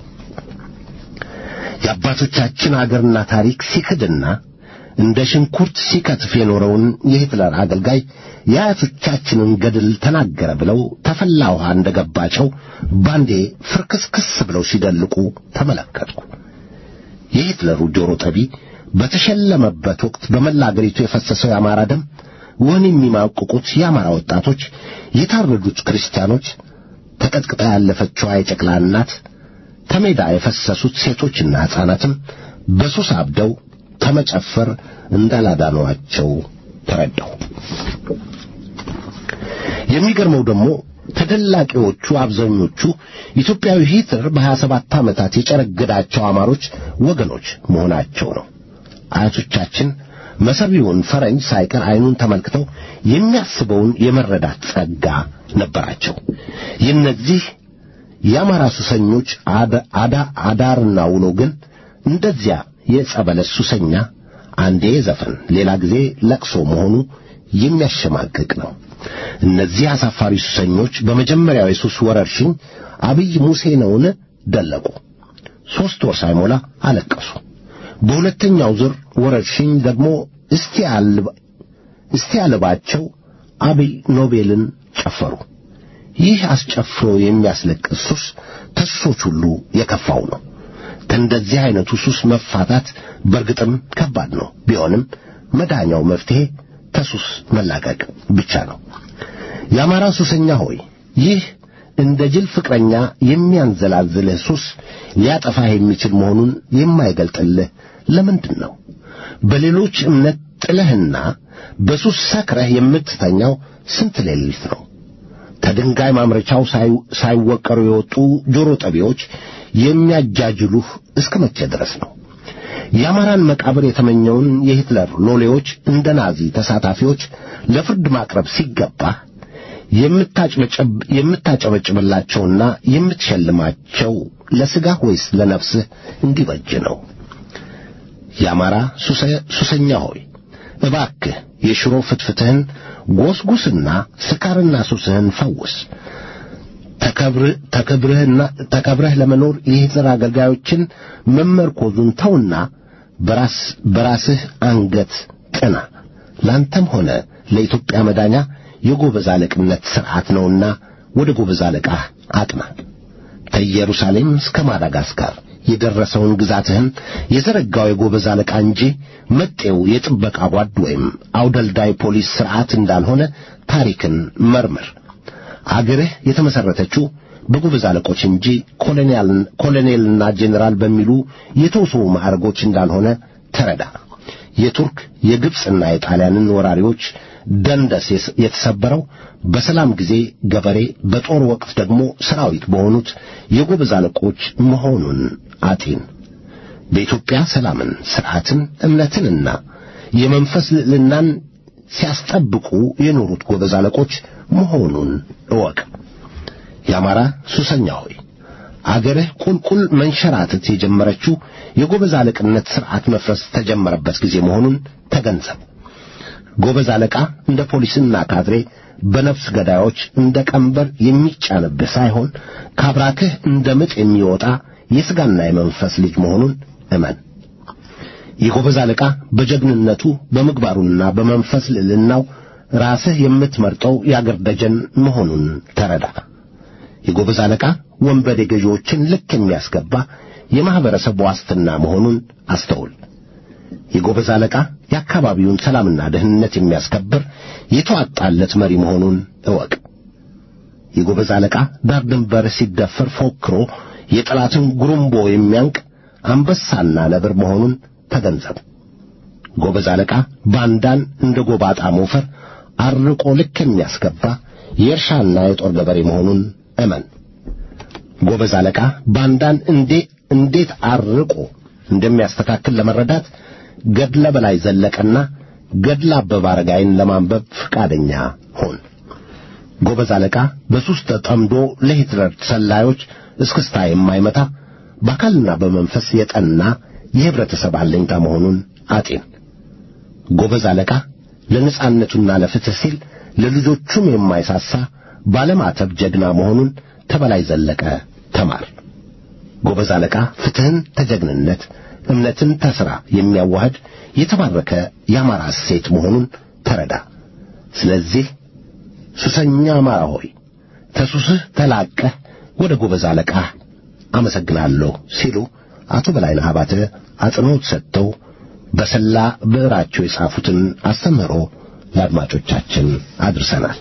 የአባቶቻችን አገርና ታሪክ ሲክድና እንደ ሽንኩርት ሲከትፍ የኖረውን የሂትለር አገልጋይ የአያቶቻችንን ገድል ተናገረ ብለው ተፈላ ውሃ እንደ ገባቸው ባንዴ ፍርክስክስ ብለው ሲደልቁ ተመለከትኩ። የሂትለሩ ጆሮ ጠቢ በተሸለመበት ወቅት በመላ አገሪቱ የፈሰሰው የአማራ ደም፣ ወህኒ የሚማቅቁት የአማራ ወጣቶች፣ የታረዱት ክርስቲያኖች፣ ተቀጥቅጣ ያለፈችዋ የጨቅላ እናት፣ ተሜዳ የፈሰሱት ሴቶችና ሕፃናትም በሱስ አብደው ከመጨፈር እንዳላዳኗቸው ተረዳሁ። የሚገርመው ደግሞ ተደላቂዎቹ አብዛኞቹ ኢትዮጵያዊ ሂትለር በሀያ ሰባት ዓመታት የጨረገዳቸው አማሮች ወገኖች መሆናቸው ነው። አያቶቻችን መሰቢውን ፈረንጅ ሳይቀር ዓይኑን ተመልክተው የሚያስበውን የመረዳት ጸጋ ነበራቸው። የእነዚህ የአማራ ሱሰኞች አዳ አዳርና ውሎ ግን እንደዚያ የጸበለስ ሱሰኛ አንዴ ዘፈን ሌላ ጊዜ ለቅሶ መሆኑ የሚያሸማቅቅ ነው። እነዚህ አሳፋሪ ሱሰኞች በመጀመሪያው የሱስ ወረርሽኝ አብይ ሙሴ ነውን ደለቁ። ሦስት ወር ሳይሞላ አለቀሱ። በሁለተኛው ዙር ወረርሽኝ ደግሞ እስቲ ያልባቸው አብይ ኖቤልን ጨፈሩ። ይህ አስጨፍሮ የሚያስለቅስ ሱስ ከሱሶች ሁሉ የከፋው ነው። ከእንደዚህ አይነቱ ሱስ መፋታት በርግጥም ከባድ ነው። ቢሆንም መዳኛው መፍትሄ ከሱስ መላቀቅ ብቻ ነው። የአማራ ሱሰኛ ሆይ ይህ እንደ ጅል ፍቅረኛ የሚያንዘላዝልህ ሱስ ሊያጠፋህ የሚችል መሆኑን የማይገልጥልህ ለምንድን ነው? በሌሎች እምነት ጥለህና በሱስ ሰክረህ የምትተኛው ስንት ሌሊት ነው? ከድንጋይ ማምረቻው ሳይወቀሩ የወጡ ጆሮ ጠቢዎች የሚያጃጅሉህ እስከ መቼ ድረስ ነው? የአማራን መቃብር የተመኘውን የሂትለር ሎሌዎች እንደ ናዚ ተሳታፊዎች ለፍርድ ማቅረብ ሲገባህ የምታጨበጭብላቸውና የምትሸልማቸው ለሥጋህ ወይስ ለነፍስህ እንዲበጅ ነው? የአማራ ሱሰኛ ሆይ እባክህ የሽሮ ፍትፍትህን ጎስጉስና ስካርና ሱስህን ፈውስ። ተከብረህና ተከብረህ ለመኖር የሂትለር አገልጋዮችን መመርኮዙን ተውና በራስ በራስህ አንገት ቅና። ላንተም ሆነ ለኢትዮጵያ መዳኛ የጎበዝ አለቅነት ሥርዓት ነውና ወደ ጎበዝ አለቃህ አቅና። ከኢየሩሳሌም እስከ ማዳጋስካር የደረሰውን ግዛትህን የዘረጋው የጎበዝ አለቃ እንጂ መጤው የጥበቃ ጓድ ወይም አውደልዳይ ፖሊስ ሥርዓት እንዳልሆነ ታሪክን መርምር። አገርህ የተመሠረተችው በጎበዝ አለቆች እንጂ ኮሎኔልና ጄኔራል በሚሉ የተውሶ ማዕረጎች እንዳልሆነ ተረዳ። የቱርክ የግብፅና የጣሊያንን ወራሪዎች ደንደስ የተሰበረው በሰላም ጊዜ ገበሬ፣ በጦር ወቅት ደግሞ ሰራዊት በሆኑት የጎበዝ አለቆች መሆኑን አጢን። በኢትዮጵያ ሰላምን፣ ሥርዓትን፣ እምነትንና የመንፈስ ልዕልናን ሲያስጠብቁ የኖሩት ጎበዝ አለቆች መሆኑን እወቅ። የአማራ ሱሰኛ ሆይ አገርህ ቁልቁል መንሸራተት የጀመረችው የጎበዝ አለቅነት ሥርዓት መፍረስ ተጀመረበት ጊዜ መሆኑን ተገንዘብ። ጎበዝ አለቃ እንደ ፖሊስና ካድሬ በነፍስ ገዳዮች እንደ ቀንበር የሚጫንብህ ሳይሆን ካብራክህ እንደ ምጥ የሚወጣ የሥጋና የመንፈስ ልጅ መሆኑን እመን። የጎበዝ አለቃ በጀግንነቱ በምግባሩና በመንፈስ ልዕልናው ራስህ የምትመርጠው የአገር ደጀን መሆኑን ተረዳ። የጎበዝ አለቃ ወንበዴ ገዢዎችን ልክ የሚያስገባ የማኅበረሰብ ዋስትና መሆኑን አስተውል። የጎበዝ አለቃ የአካባቢውን ሰላምና ደህንነት የሚያስከብር የተዋጣለት መሪ መሆኑን እወቅ። የጎበዝ አለቃ ዳር ድንበር ሲደፈር ፎክሮ የጠላትን ጉሩምቦ የሚያንቅ አንበሳና ነብር መሆኑን ተገንዘብ። ጎበዝ አለቃ ባንዳን እንደ ጎባጣ ሞፈር አርቆ ልክ የሚያስገባ የእርሻና የጦር ገበሬ መሆኑን እመን። ጎበዝ አለቃ ባንዳን እንዴ እንዴት አርቆ እንደሚያስተካክል ለመረዳት ገድለ በላይ ዘለቀና ገድለ አበበ አረጋይን ለማንበብ ፈቃደኛ ሆን። ጎበዝ አለቃ በሱስ ተጠምዶ ለሂትለር ሰላዮች እስክስታ የማይመታ በአካልና በመንፈስ የጠና የህብረተሰብ አለኝታ መሆኑን አጤን። ጎበዝ አለቃ ለነጻነቱና ለፍትህ ሲል ለልጆቹም የማይሳሳ ባለማተብ ጀግና መሆኑን ተበላይ ዘለቀ ተማር። ጎበዝ አለቃ ፍትህን ተጀግንነት፣ እምነትን ተሥራ የሚያዋህድ የተባረከ የአማራ እሴት መሆኑን ተረዳ። ስለዚህ ሱሰኛ አማራ ሆይ ተሱስህ ተላቀህ ወደ ጎበዝ አለቃ አመሰግናለሁ ሲሉ አቶ በላይነህ አባተ አጽንዖት ሰጥተው በሰላ ብዕራቸው የጻፉትን አስተምህሮ ለአድማጮቻችን አድርሰናል።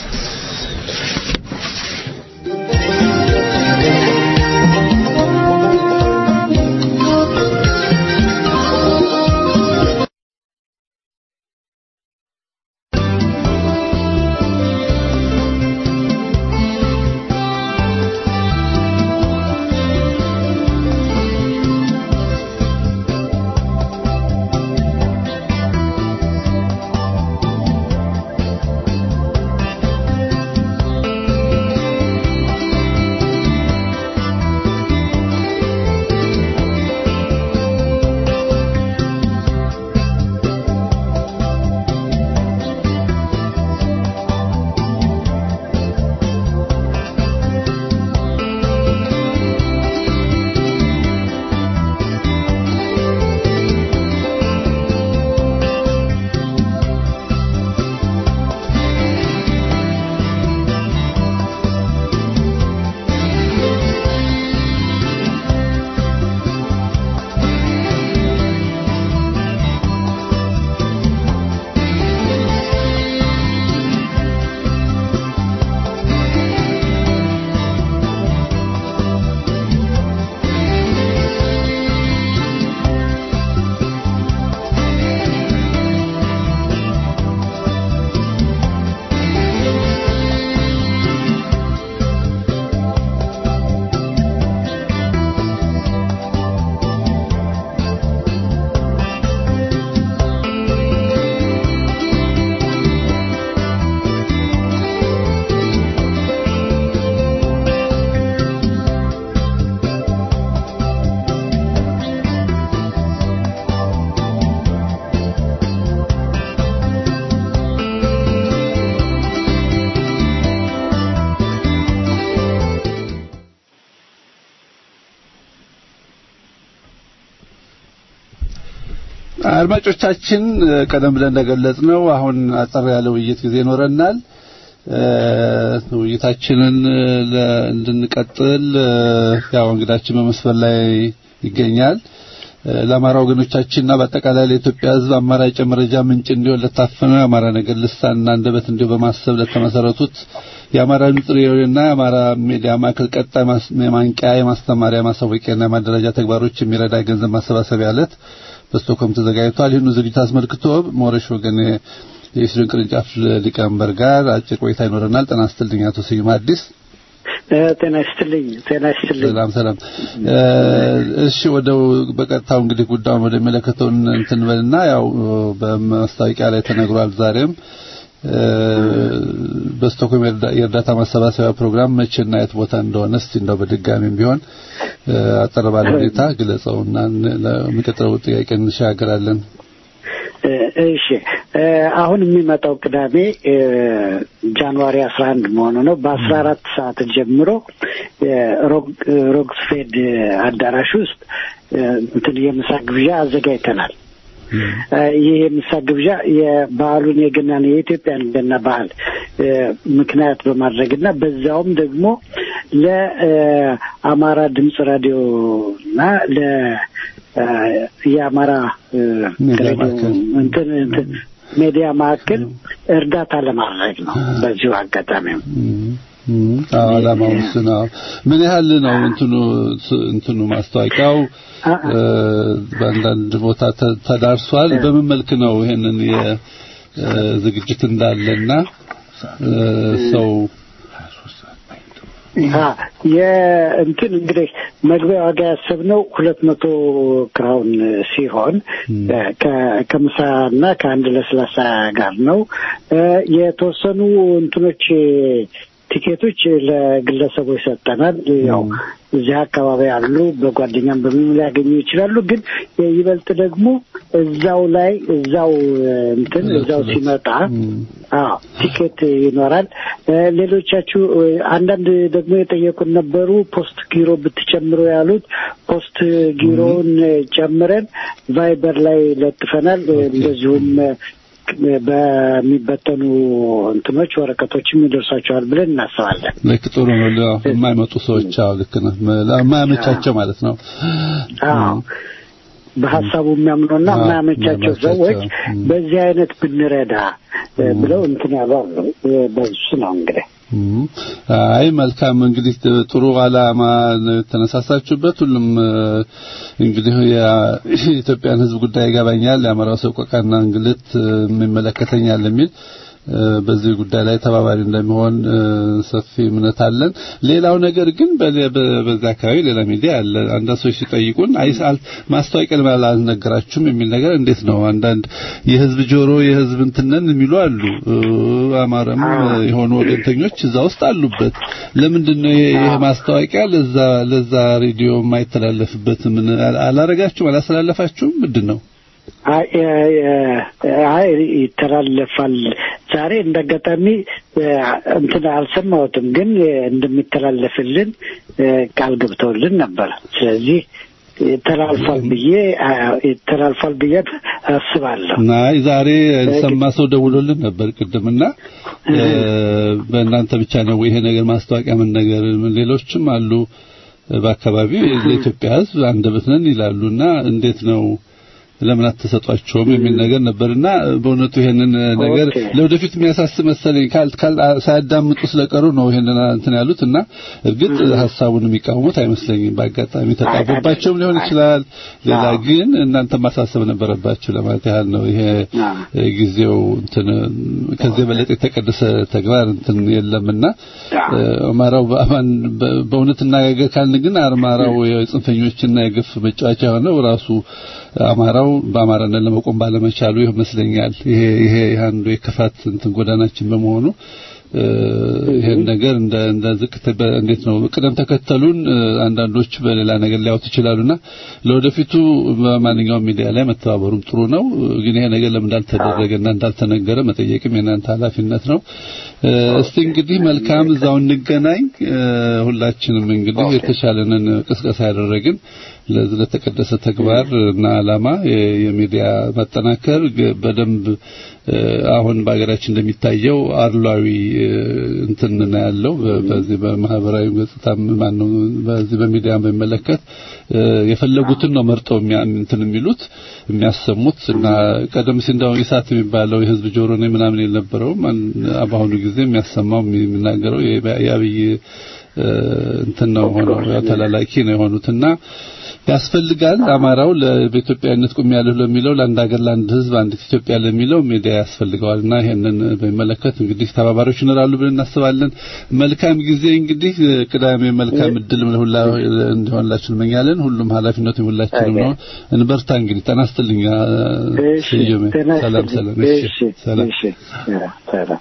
አድማጮቻችን ቀደም ብለን እንደገለጽ ነው አሁን አጠር ያለ ውይይት ጊዜ ይኖረናል። ውይይታችንን እንድንቀጥል ያው እንግዳችን በመስፈር ላይ ይገኛል። ለአማራ ወገኖቻችንና በአጠቃላይ ለኢትዮጵያ ሕዝብ አማራጭ የመረጃ ምንጭ እንዲሆን ለታፈነው የአማራ ነገር ልሳንና አንደበት እንዲሁ በማሰብ ለተመሰረቱት የአማራ ድምፅ ሬዲዮና የአማራ ሚዲያ ማዕከል ቀጣይ የማንቂያ የማስተማሪያ ማሳወቂያና የማደራጃ ተግባሮች የሚረዳ ገንዘብ ማሰባሰቢያ ዕለት በስቶክሆልም ተዘጋጅቷል። ይህኑ ዝግጅት አስመልክቶ ሞረሽ ወገን የኢስድን ቅርንጫፍ ሊቀመንበር ጋር አጭር ቆይታ ይኖረናል። ጤና ይስጥልኝ አቶ ስዩም አዲስ። ጤና ይስጥልኝ። ጤና ይስጥልኝ። ሰላም ሰላም። እሺ ወደ በቀጥታው እንግዲህ ጉዳዩን ወደሚመለከተው እንትን በልና ያው በማስታወቂያ ላይ ተነግሯል። ዛሬም በስቶክሆልም የእርዳታ ማሰባሰቢያ ፕሮግራም መቼና የት ቦታ እንደሆነ እስቲ እንደው በድጋሚም ቢሆን አጠር ባለ ሁኔታ ግለጸውና ለሚቀጥለው ጥያቄ እንሻገራለን። እሺ አሁን የሚመጣው ቅዳሜ ጃንዋሪ አስራ አንድ መሆኑ ነው። በአስራ አራት ሰዓት ጀምሮ ሮክስፌድ አዳራሽ ውስጥ እንትን የምሳ ግብዣ አዘጋጅተናል። ይህ የምሳ ግብዣ የበዓሉን የገናን የኢትዮጵያን ገና ባህል ምክንያት በማድረግና በዛውም ደግሞ ለአማራ ድምፅ ራዲዮ እና ለ የአማራ እንትን እንትን ሚዲያ ማዕከል እርዳታ ለማድረግ ነው። በዚሁ አጋጣሚም ዓላማው እሱ ነው። ምን ያህል ነው እንትኑ እንትኑ ማስታወቂያው በአንዳንድ ቦታ ተዳርሷል? በምን መልክ ነው ይሄንን የዝግጅት እንዳለና ሰው የእንትን እንግዲህ መግቢያ ዋጋ ያሰብነው ሁለት መቶ ክራውን ሲሆን ከምሳና ከአንድ ለስላሳ ጋር ነው። የተወሰኑ እንትኖች ቲኬቶች ለግለሰቦች ሰጠናል። ያው እዚህ አካባቢ ያሉ በጓደኛም በምን ሊያገኙ ይችላሉ። ግን ይበልጥ ደግሞ እዛው ላይ እዛው እንትን እዛው ሲመጣ አዎ ቲኬት ይኖራል። ሌሎቻችሁ አንዳንድ ደግሞ የጠየቁን ነበሩ ፖስት ጊሮ ብትጨምሩ ያሉት ፖስት ጊሮውን ጨምረን ቫይበር ላይ ለጥፈናል። እንደዚሁም በሚበተኑ እንትኖች ወረቀቶችም ይደርሳቸዋል ብለን እናስባለን። ልክ ጥሩ ነው። የማይመጡ ሰዎች አዎ፣ ልክ ነው። የማያመቻቸው ማለት ነው። አዎ በሀሳቡ የሚያምኑና የማያመቻቸው ሰዎች በዚህ አይነት ብንረዳ ብለው እንትን ያሉ አሉ። በሱ ነው እንግዲህ አይ መልካም እንግዲህ ጥሩ ዓላማ የተነሳሳችሁበት ሁሉም እንግዲህ የኢትዮጵያን ሕዝብ ጉዳይ ይገባኛል፣ የአማራው ሰቆቃና እንግልት የሚመለከተኛል የሚል በዚህ ጉዳይ ላይ ተባባሪ እንደሚሆን ሰፊ እምነት አለን። ሌላው ነገር ግን በዛ አካባቢ ሌላ ሚዲያ አለ። አንዳንድ ሰዎች ሲጠይቁን አይሳል ማስታወቂያ ለምን አልነገራችሁም የሚል ነገር እንዴት ነው? አንዳንድ የህዝብ ጆሮ የህዝብ እንትነን የሚሉ አሉ። አማራም የሆኑ ወገንተኞች እዛ ውስጥ አሉበት። ለምንድን ነው ይሄ ማስታወቂያ ለዛ ለዛ ሬዲዮ የማይተላለፍበት? ምን አላረጋችሁም? አላስተላለፋችሁም? ምንድን ነው? አይ ይተላለፋል። ዛሬ እንዳጋጣሚ እንትን አልሰማሁትም፣ ግን እንደሚተላለፍልን ቃል ገብተውልን ነበር። ስለዚህ ተላልፏል ብዬ ተላልፏል ብዬ አስባለሁ። አይ ዛሬ ሰማ ሰው ደውሎልን ነበር ቅድምና በእናንተ ብቻ ነው ይሄ ነገር ማስታወቂያ ምን ነገር ሌሎችም አሉ በአካባቢው ለኢትዮጵያ ሕዝብ አንደበት ነን ይላሉና እንዴት ነው ለምን አትሰጧቸውም የሚል ነገር ነበርና በእውነቱ ይሄንን ነገር ለወደፊት የሚያሳስብ መሰለኝ ካል ሳያዳምጡ ስለቀሩ ነው ይሄንን እንትን ያሉት እና እርግጥ ሀሳቡን የሚቃወሙት አይመስለኝም። በአጋጣሚ ተጣቦባቸውም ሊሆን ይችላል። ሌላ ግን እናንተ ማሳሰብ ነበረባችሁ ለማለት ያህል ነው። ይሄ ጊዜው እንትን ከዚህ የበለጠ የተቀደሰ ተግባር እንትን የለምና አማራው በእውነት እናጋገር ካልን ግን አማራው የጽንፈኞችና የግፍ መጫወቻ የሆነው ራሱ አማራው በአማራነት ለመቆም ባለመቻሉ ይመስለኛል። ይሄ ይሄ አንዱ የክፋት እንትን ጎዳናችን በመሆኑ ይሄን ነገር እንደ እንደ ዝቅተ እንዴት ነው ቅደም ተከተሉን አንዳንዶች በሌላ ነገር ሊያውት ይችላሉና ለወደፊቱ በማንኛውም ሚዲያ ላይ መተባበሩም ጥሩ ነው። ግን ይሄ ነገር ለምን እንዳልተደረገና እንዳልተነገረ መጠየቅም የእናንተ ኃላፊነት ነው። እስቲ እንግዲህ መልካም እዛው እንገናኝ። ሁላችንም እንግዲህ የተሻለንን ቅስቀሳ ያደረግን ለዚህ ለተቀደሰ ተግባር እና ዓላማ የሚዲያ ማጠናከር በደንብ አሁን በሀገራችን እንደሚታየው አድሏዊ እንትን ነው ያለው በዚህ በማህበራዊ ገጽታ ማነው በዚህ በሚዲያ በሚመለከት የፈለጉትን ነው መርጠው እንትን የሚሉት የሚያሰሙት እና ቀደም ሲል እንደው ኢሳት የሚባለው የህዝብ ጆሮ ነው ምናምን የነበረውም በአሁኑ ጊዜ የሚያሰማው የሚናገረው የአብይ እንትን ነው ሆነው ተላላኪ ነው የሆኑትና ያስፈልጋል አማራው ለኢትዮጵያዊነት ቁም ያለሁ ለሚለው ለአንድ ሀገር ለአንድ ህዝብ አንድ ኢትዮጵያ ለሚለው ሚዲያ ያስፈልገዋልና ይሄንን በሚመለከት እንግዲህ ተባባሪዎች ይኖራሉ ብለን እናስባለን። መልካም ጊዜ እንግዲህ ቅዳሜ መልካም እድል ሁላ እንዲሆንላችሁ እንመኛለን። ሁሉም ኃላፊነቱ ሁላችንም ነው። እንበርታ እንግዲህ ጤና ይስጥልኝ። ስዩሜ ሰላም ሰላም። እሺ ሰላም ሰላም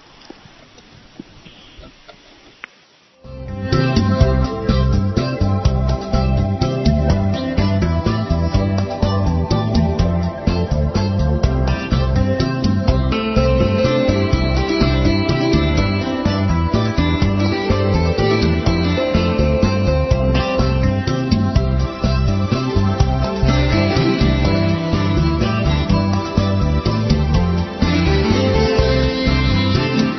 Thank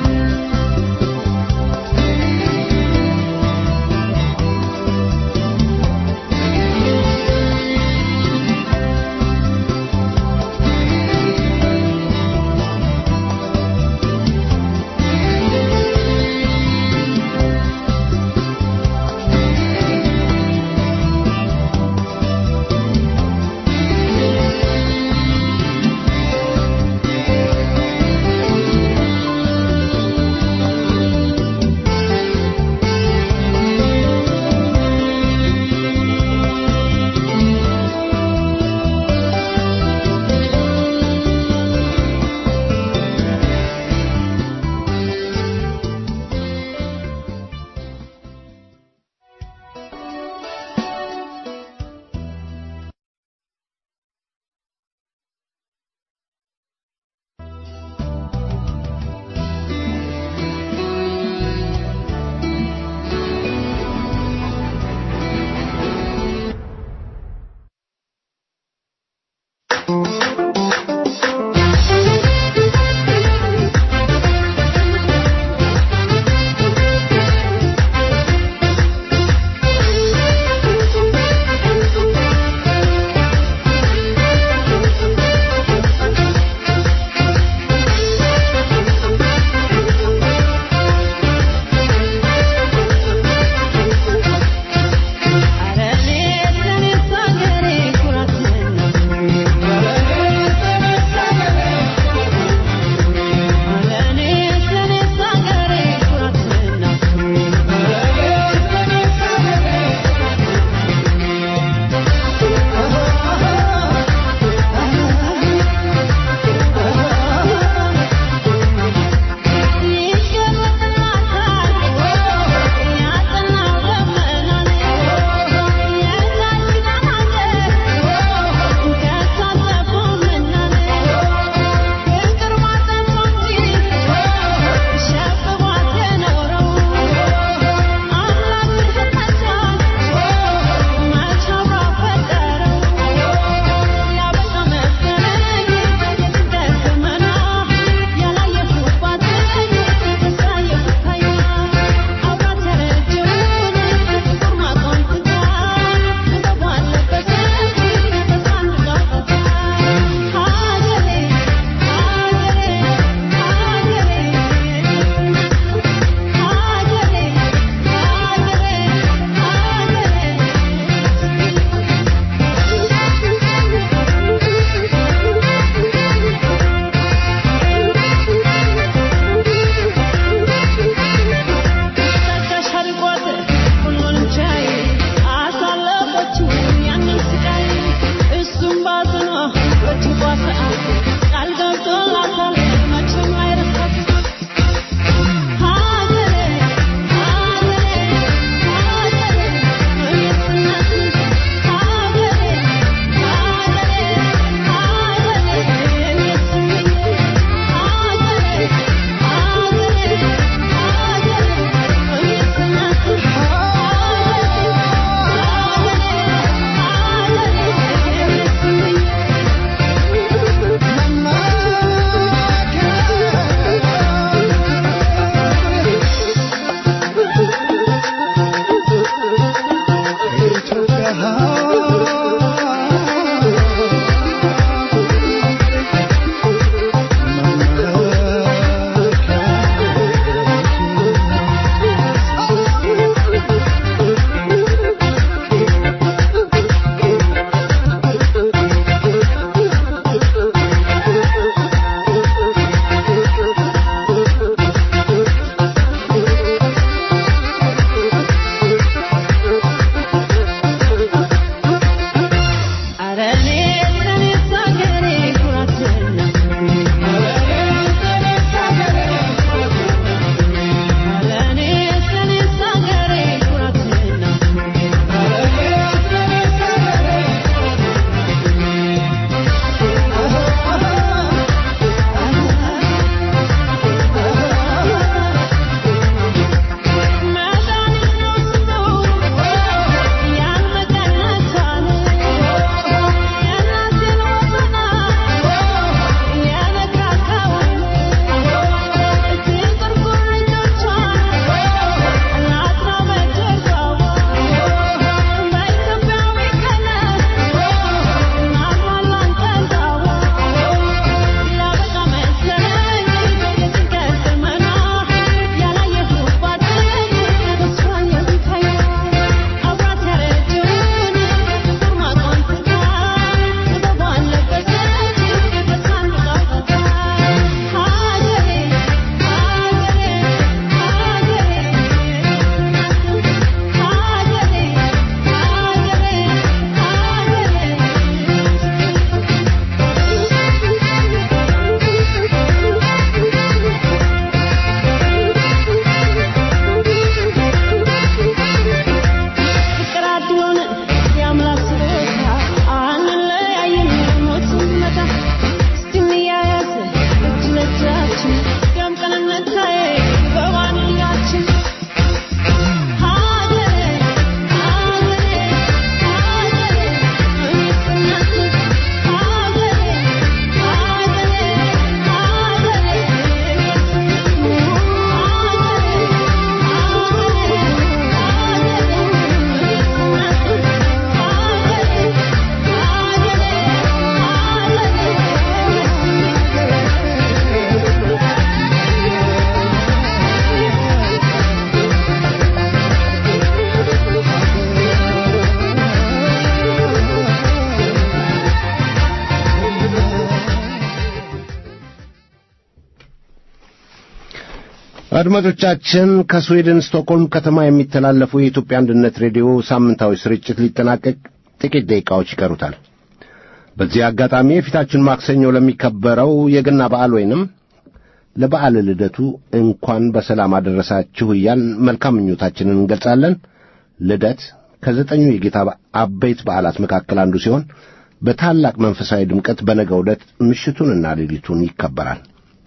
አድማጮቻችን ከስዊድን ስቶክሆልም ከተማ የሚተላለፈው የኢትዮጵያ አንድነት ሬዲዮ ሳምንታዊ ስርጭት ሊጠናቀቅ ጥቂት ደቂቃዎች ይቀሩታል። በዚህ አጋጣሚ የፊታችን ማክሰኞ ለሚከበረው የገና በዓል ወይንም ለበዓል ልደቱ እንኳን በሰላም አደረሳችሁ እያልን መልካም ምኞታችንን እንገልጻለን። ልደት ከዘጠኙ የጌታ አበይት በዓላት መካከል አንዱ ሲሆን በታላቅ መንፈሳዊ ድምቀት በነገው ዕለት ምሽቱንና ሌሊቱን ይከበራል።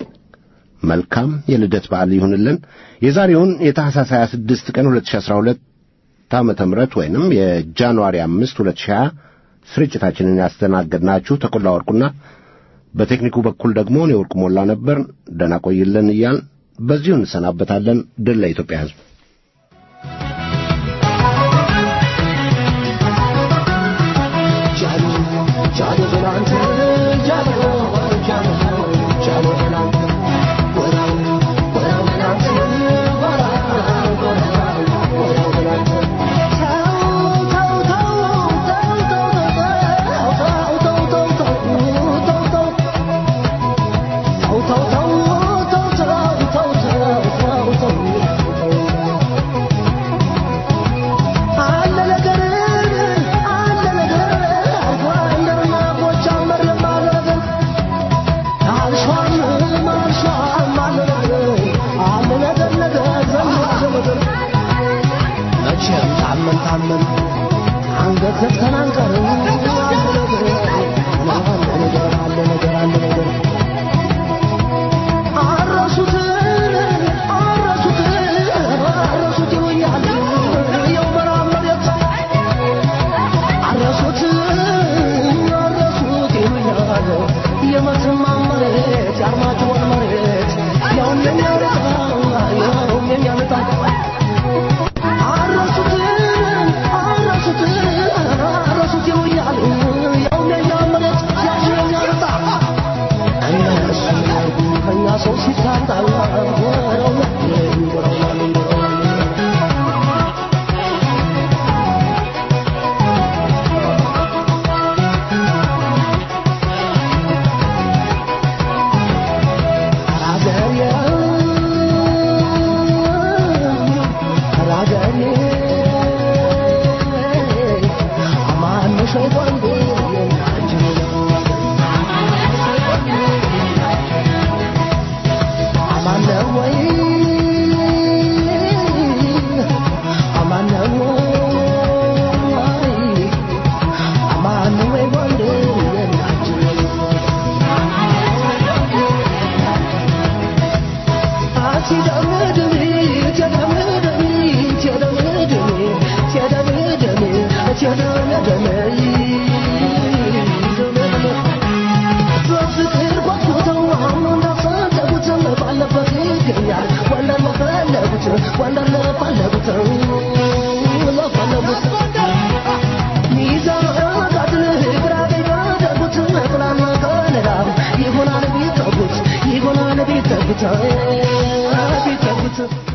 መልካም የልደት በዓል ይሁንልን። የዛሬውን የታህሳስ 26 ቀን 2012 ዓመተ ምህረት ወይንም የጃንዋሪ 5 2020 ስርጭታችንን ያስተናገድናችሁ ተቆላ ወርቁና በቴክኒኩ በኩል ደግሞ እኔ ወርቁ ሞላ ነበር። ደህና ቆይልን እያል በዚሁ እንሰናበታለን። ድል ለኢትዮጵያ ሕዝብ። ይሆናል ቤት ተጉት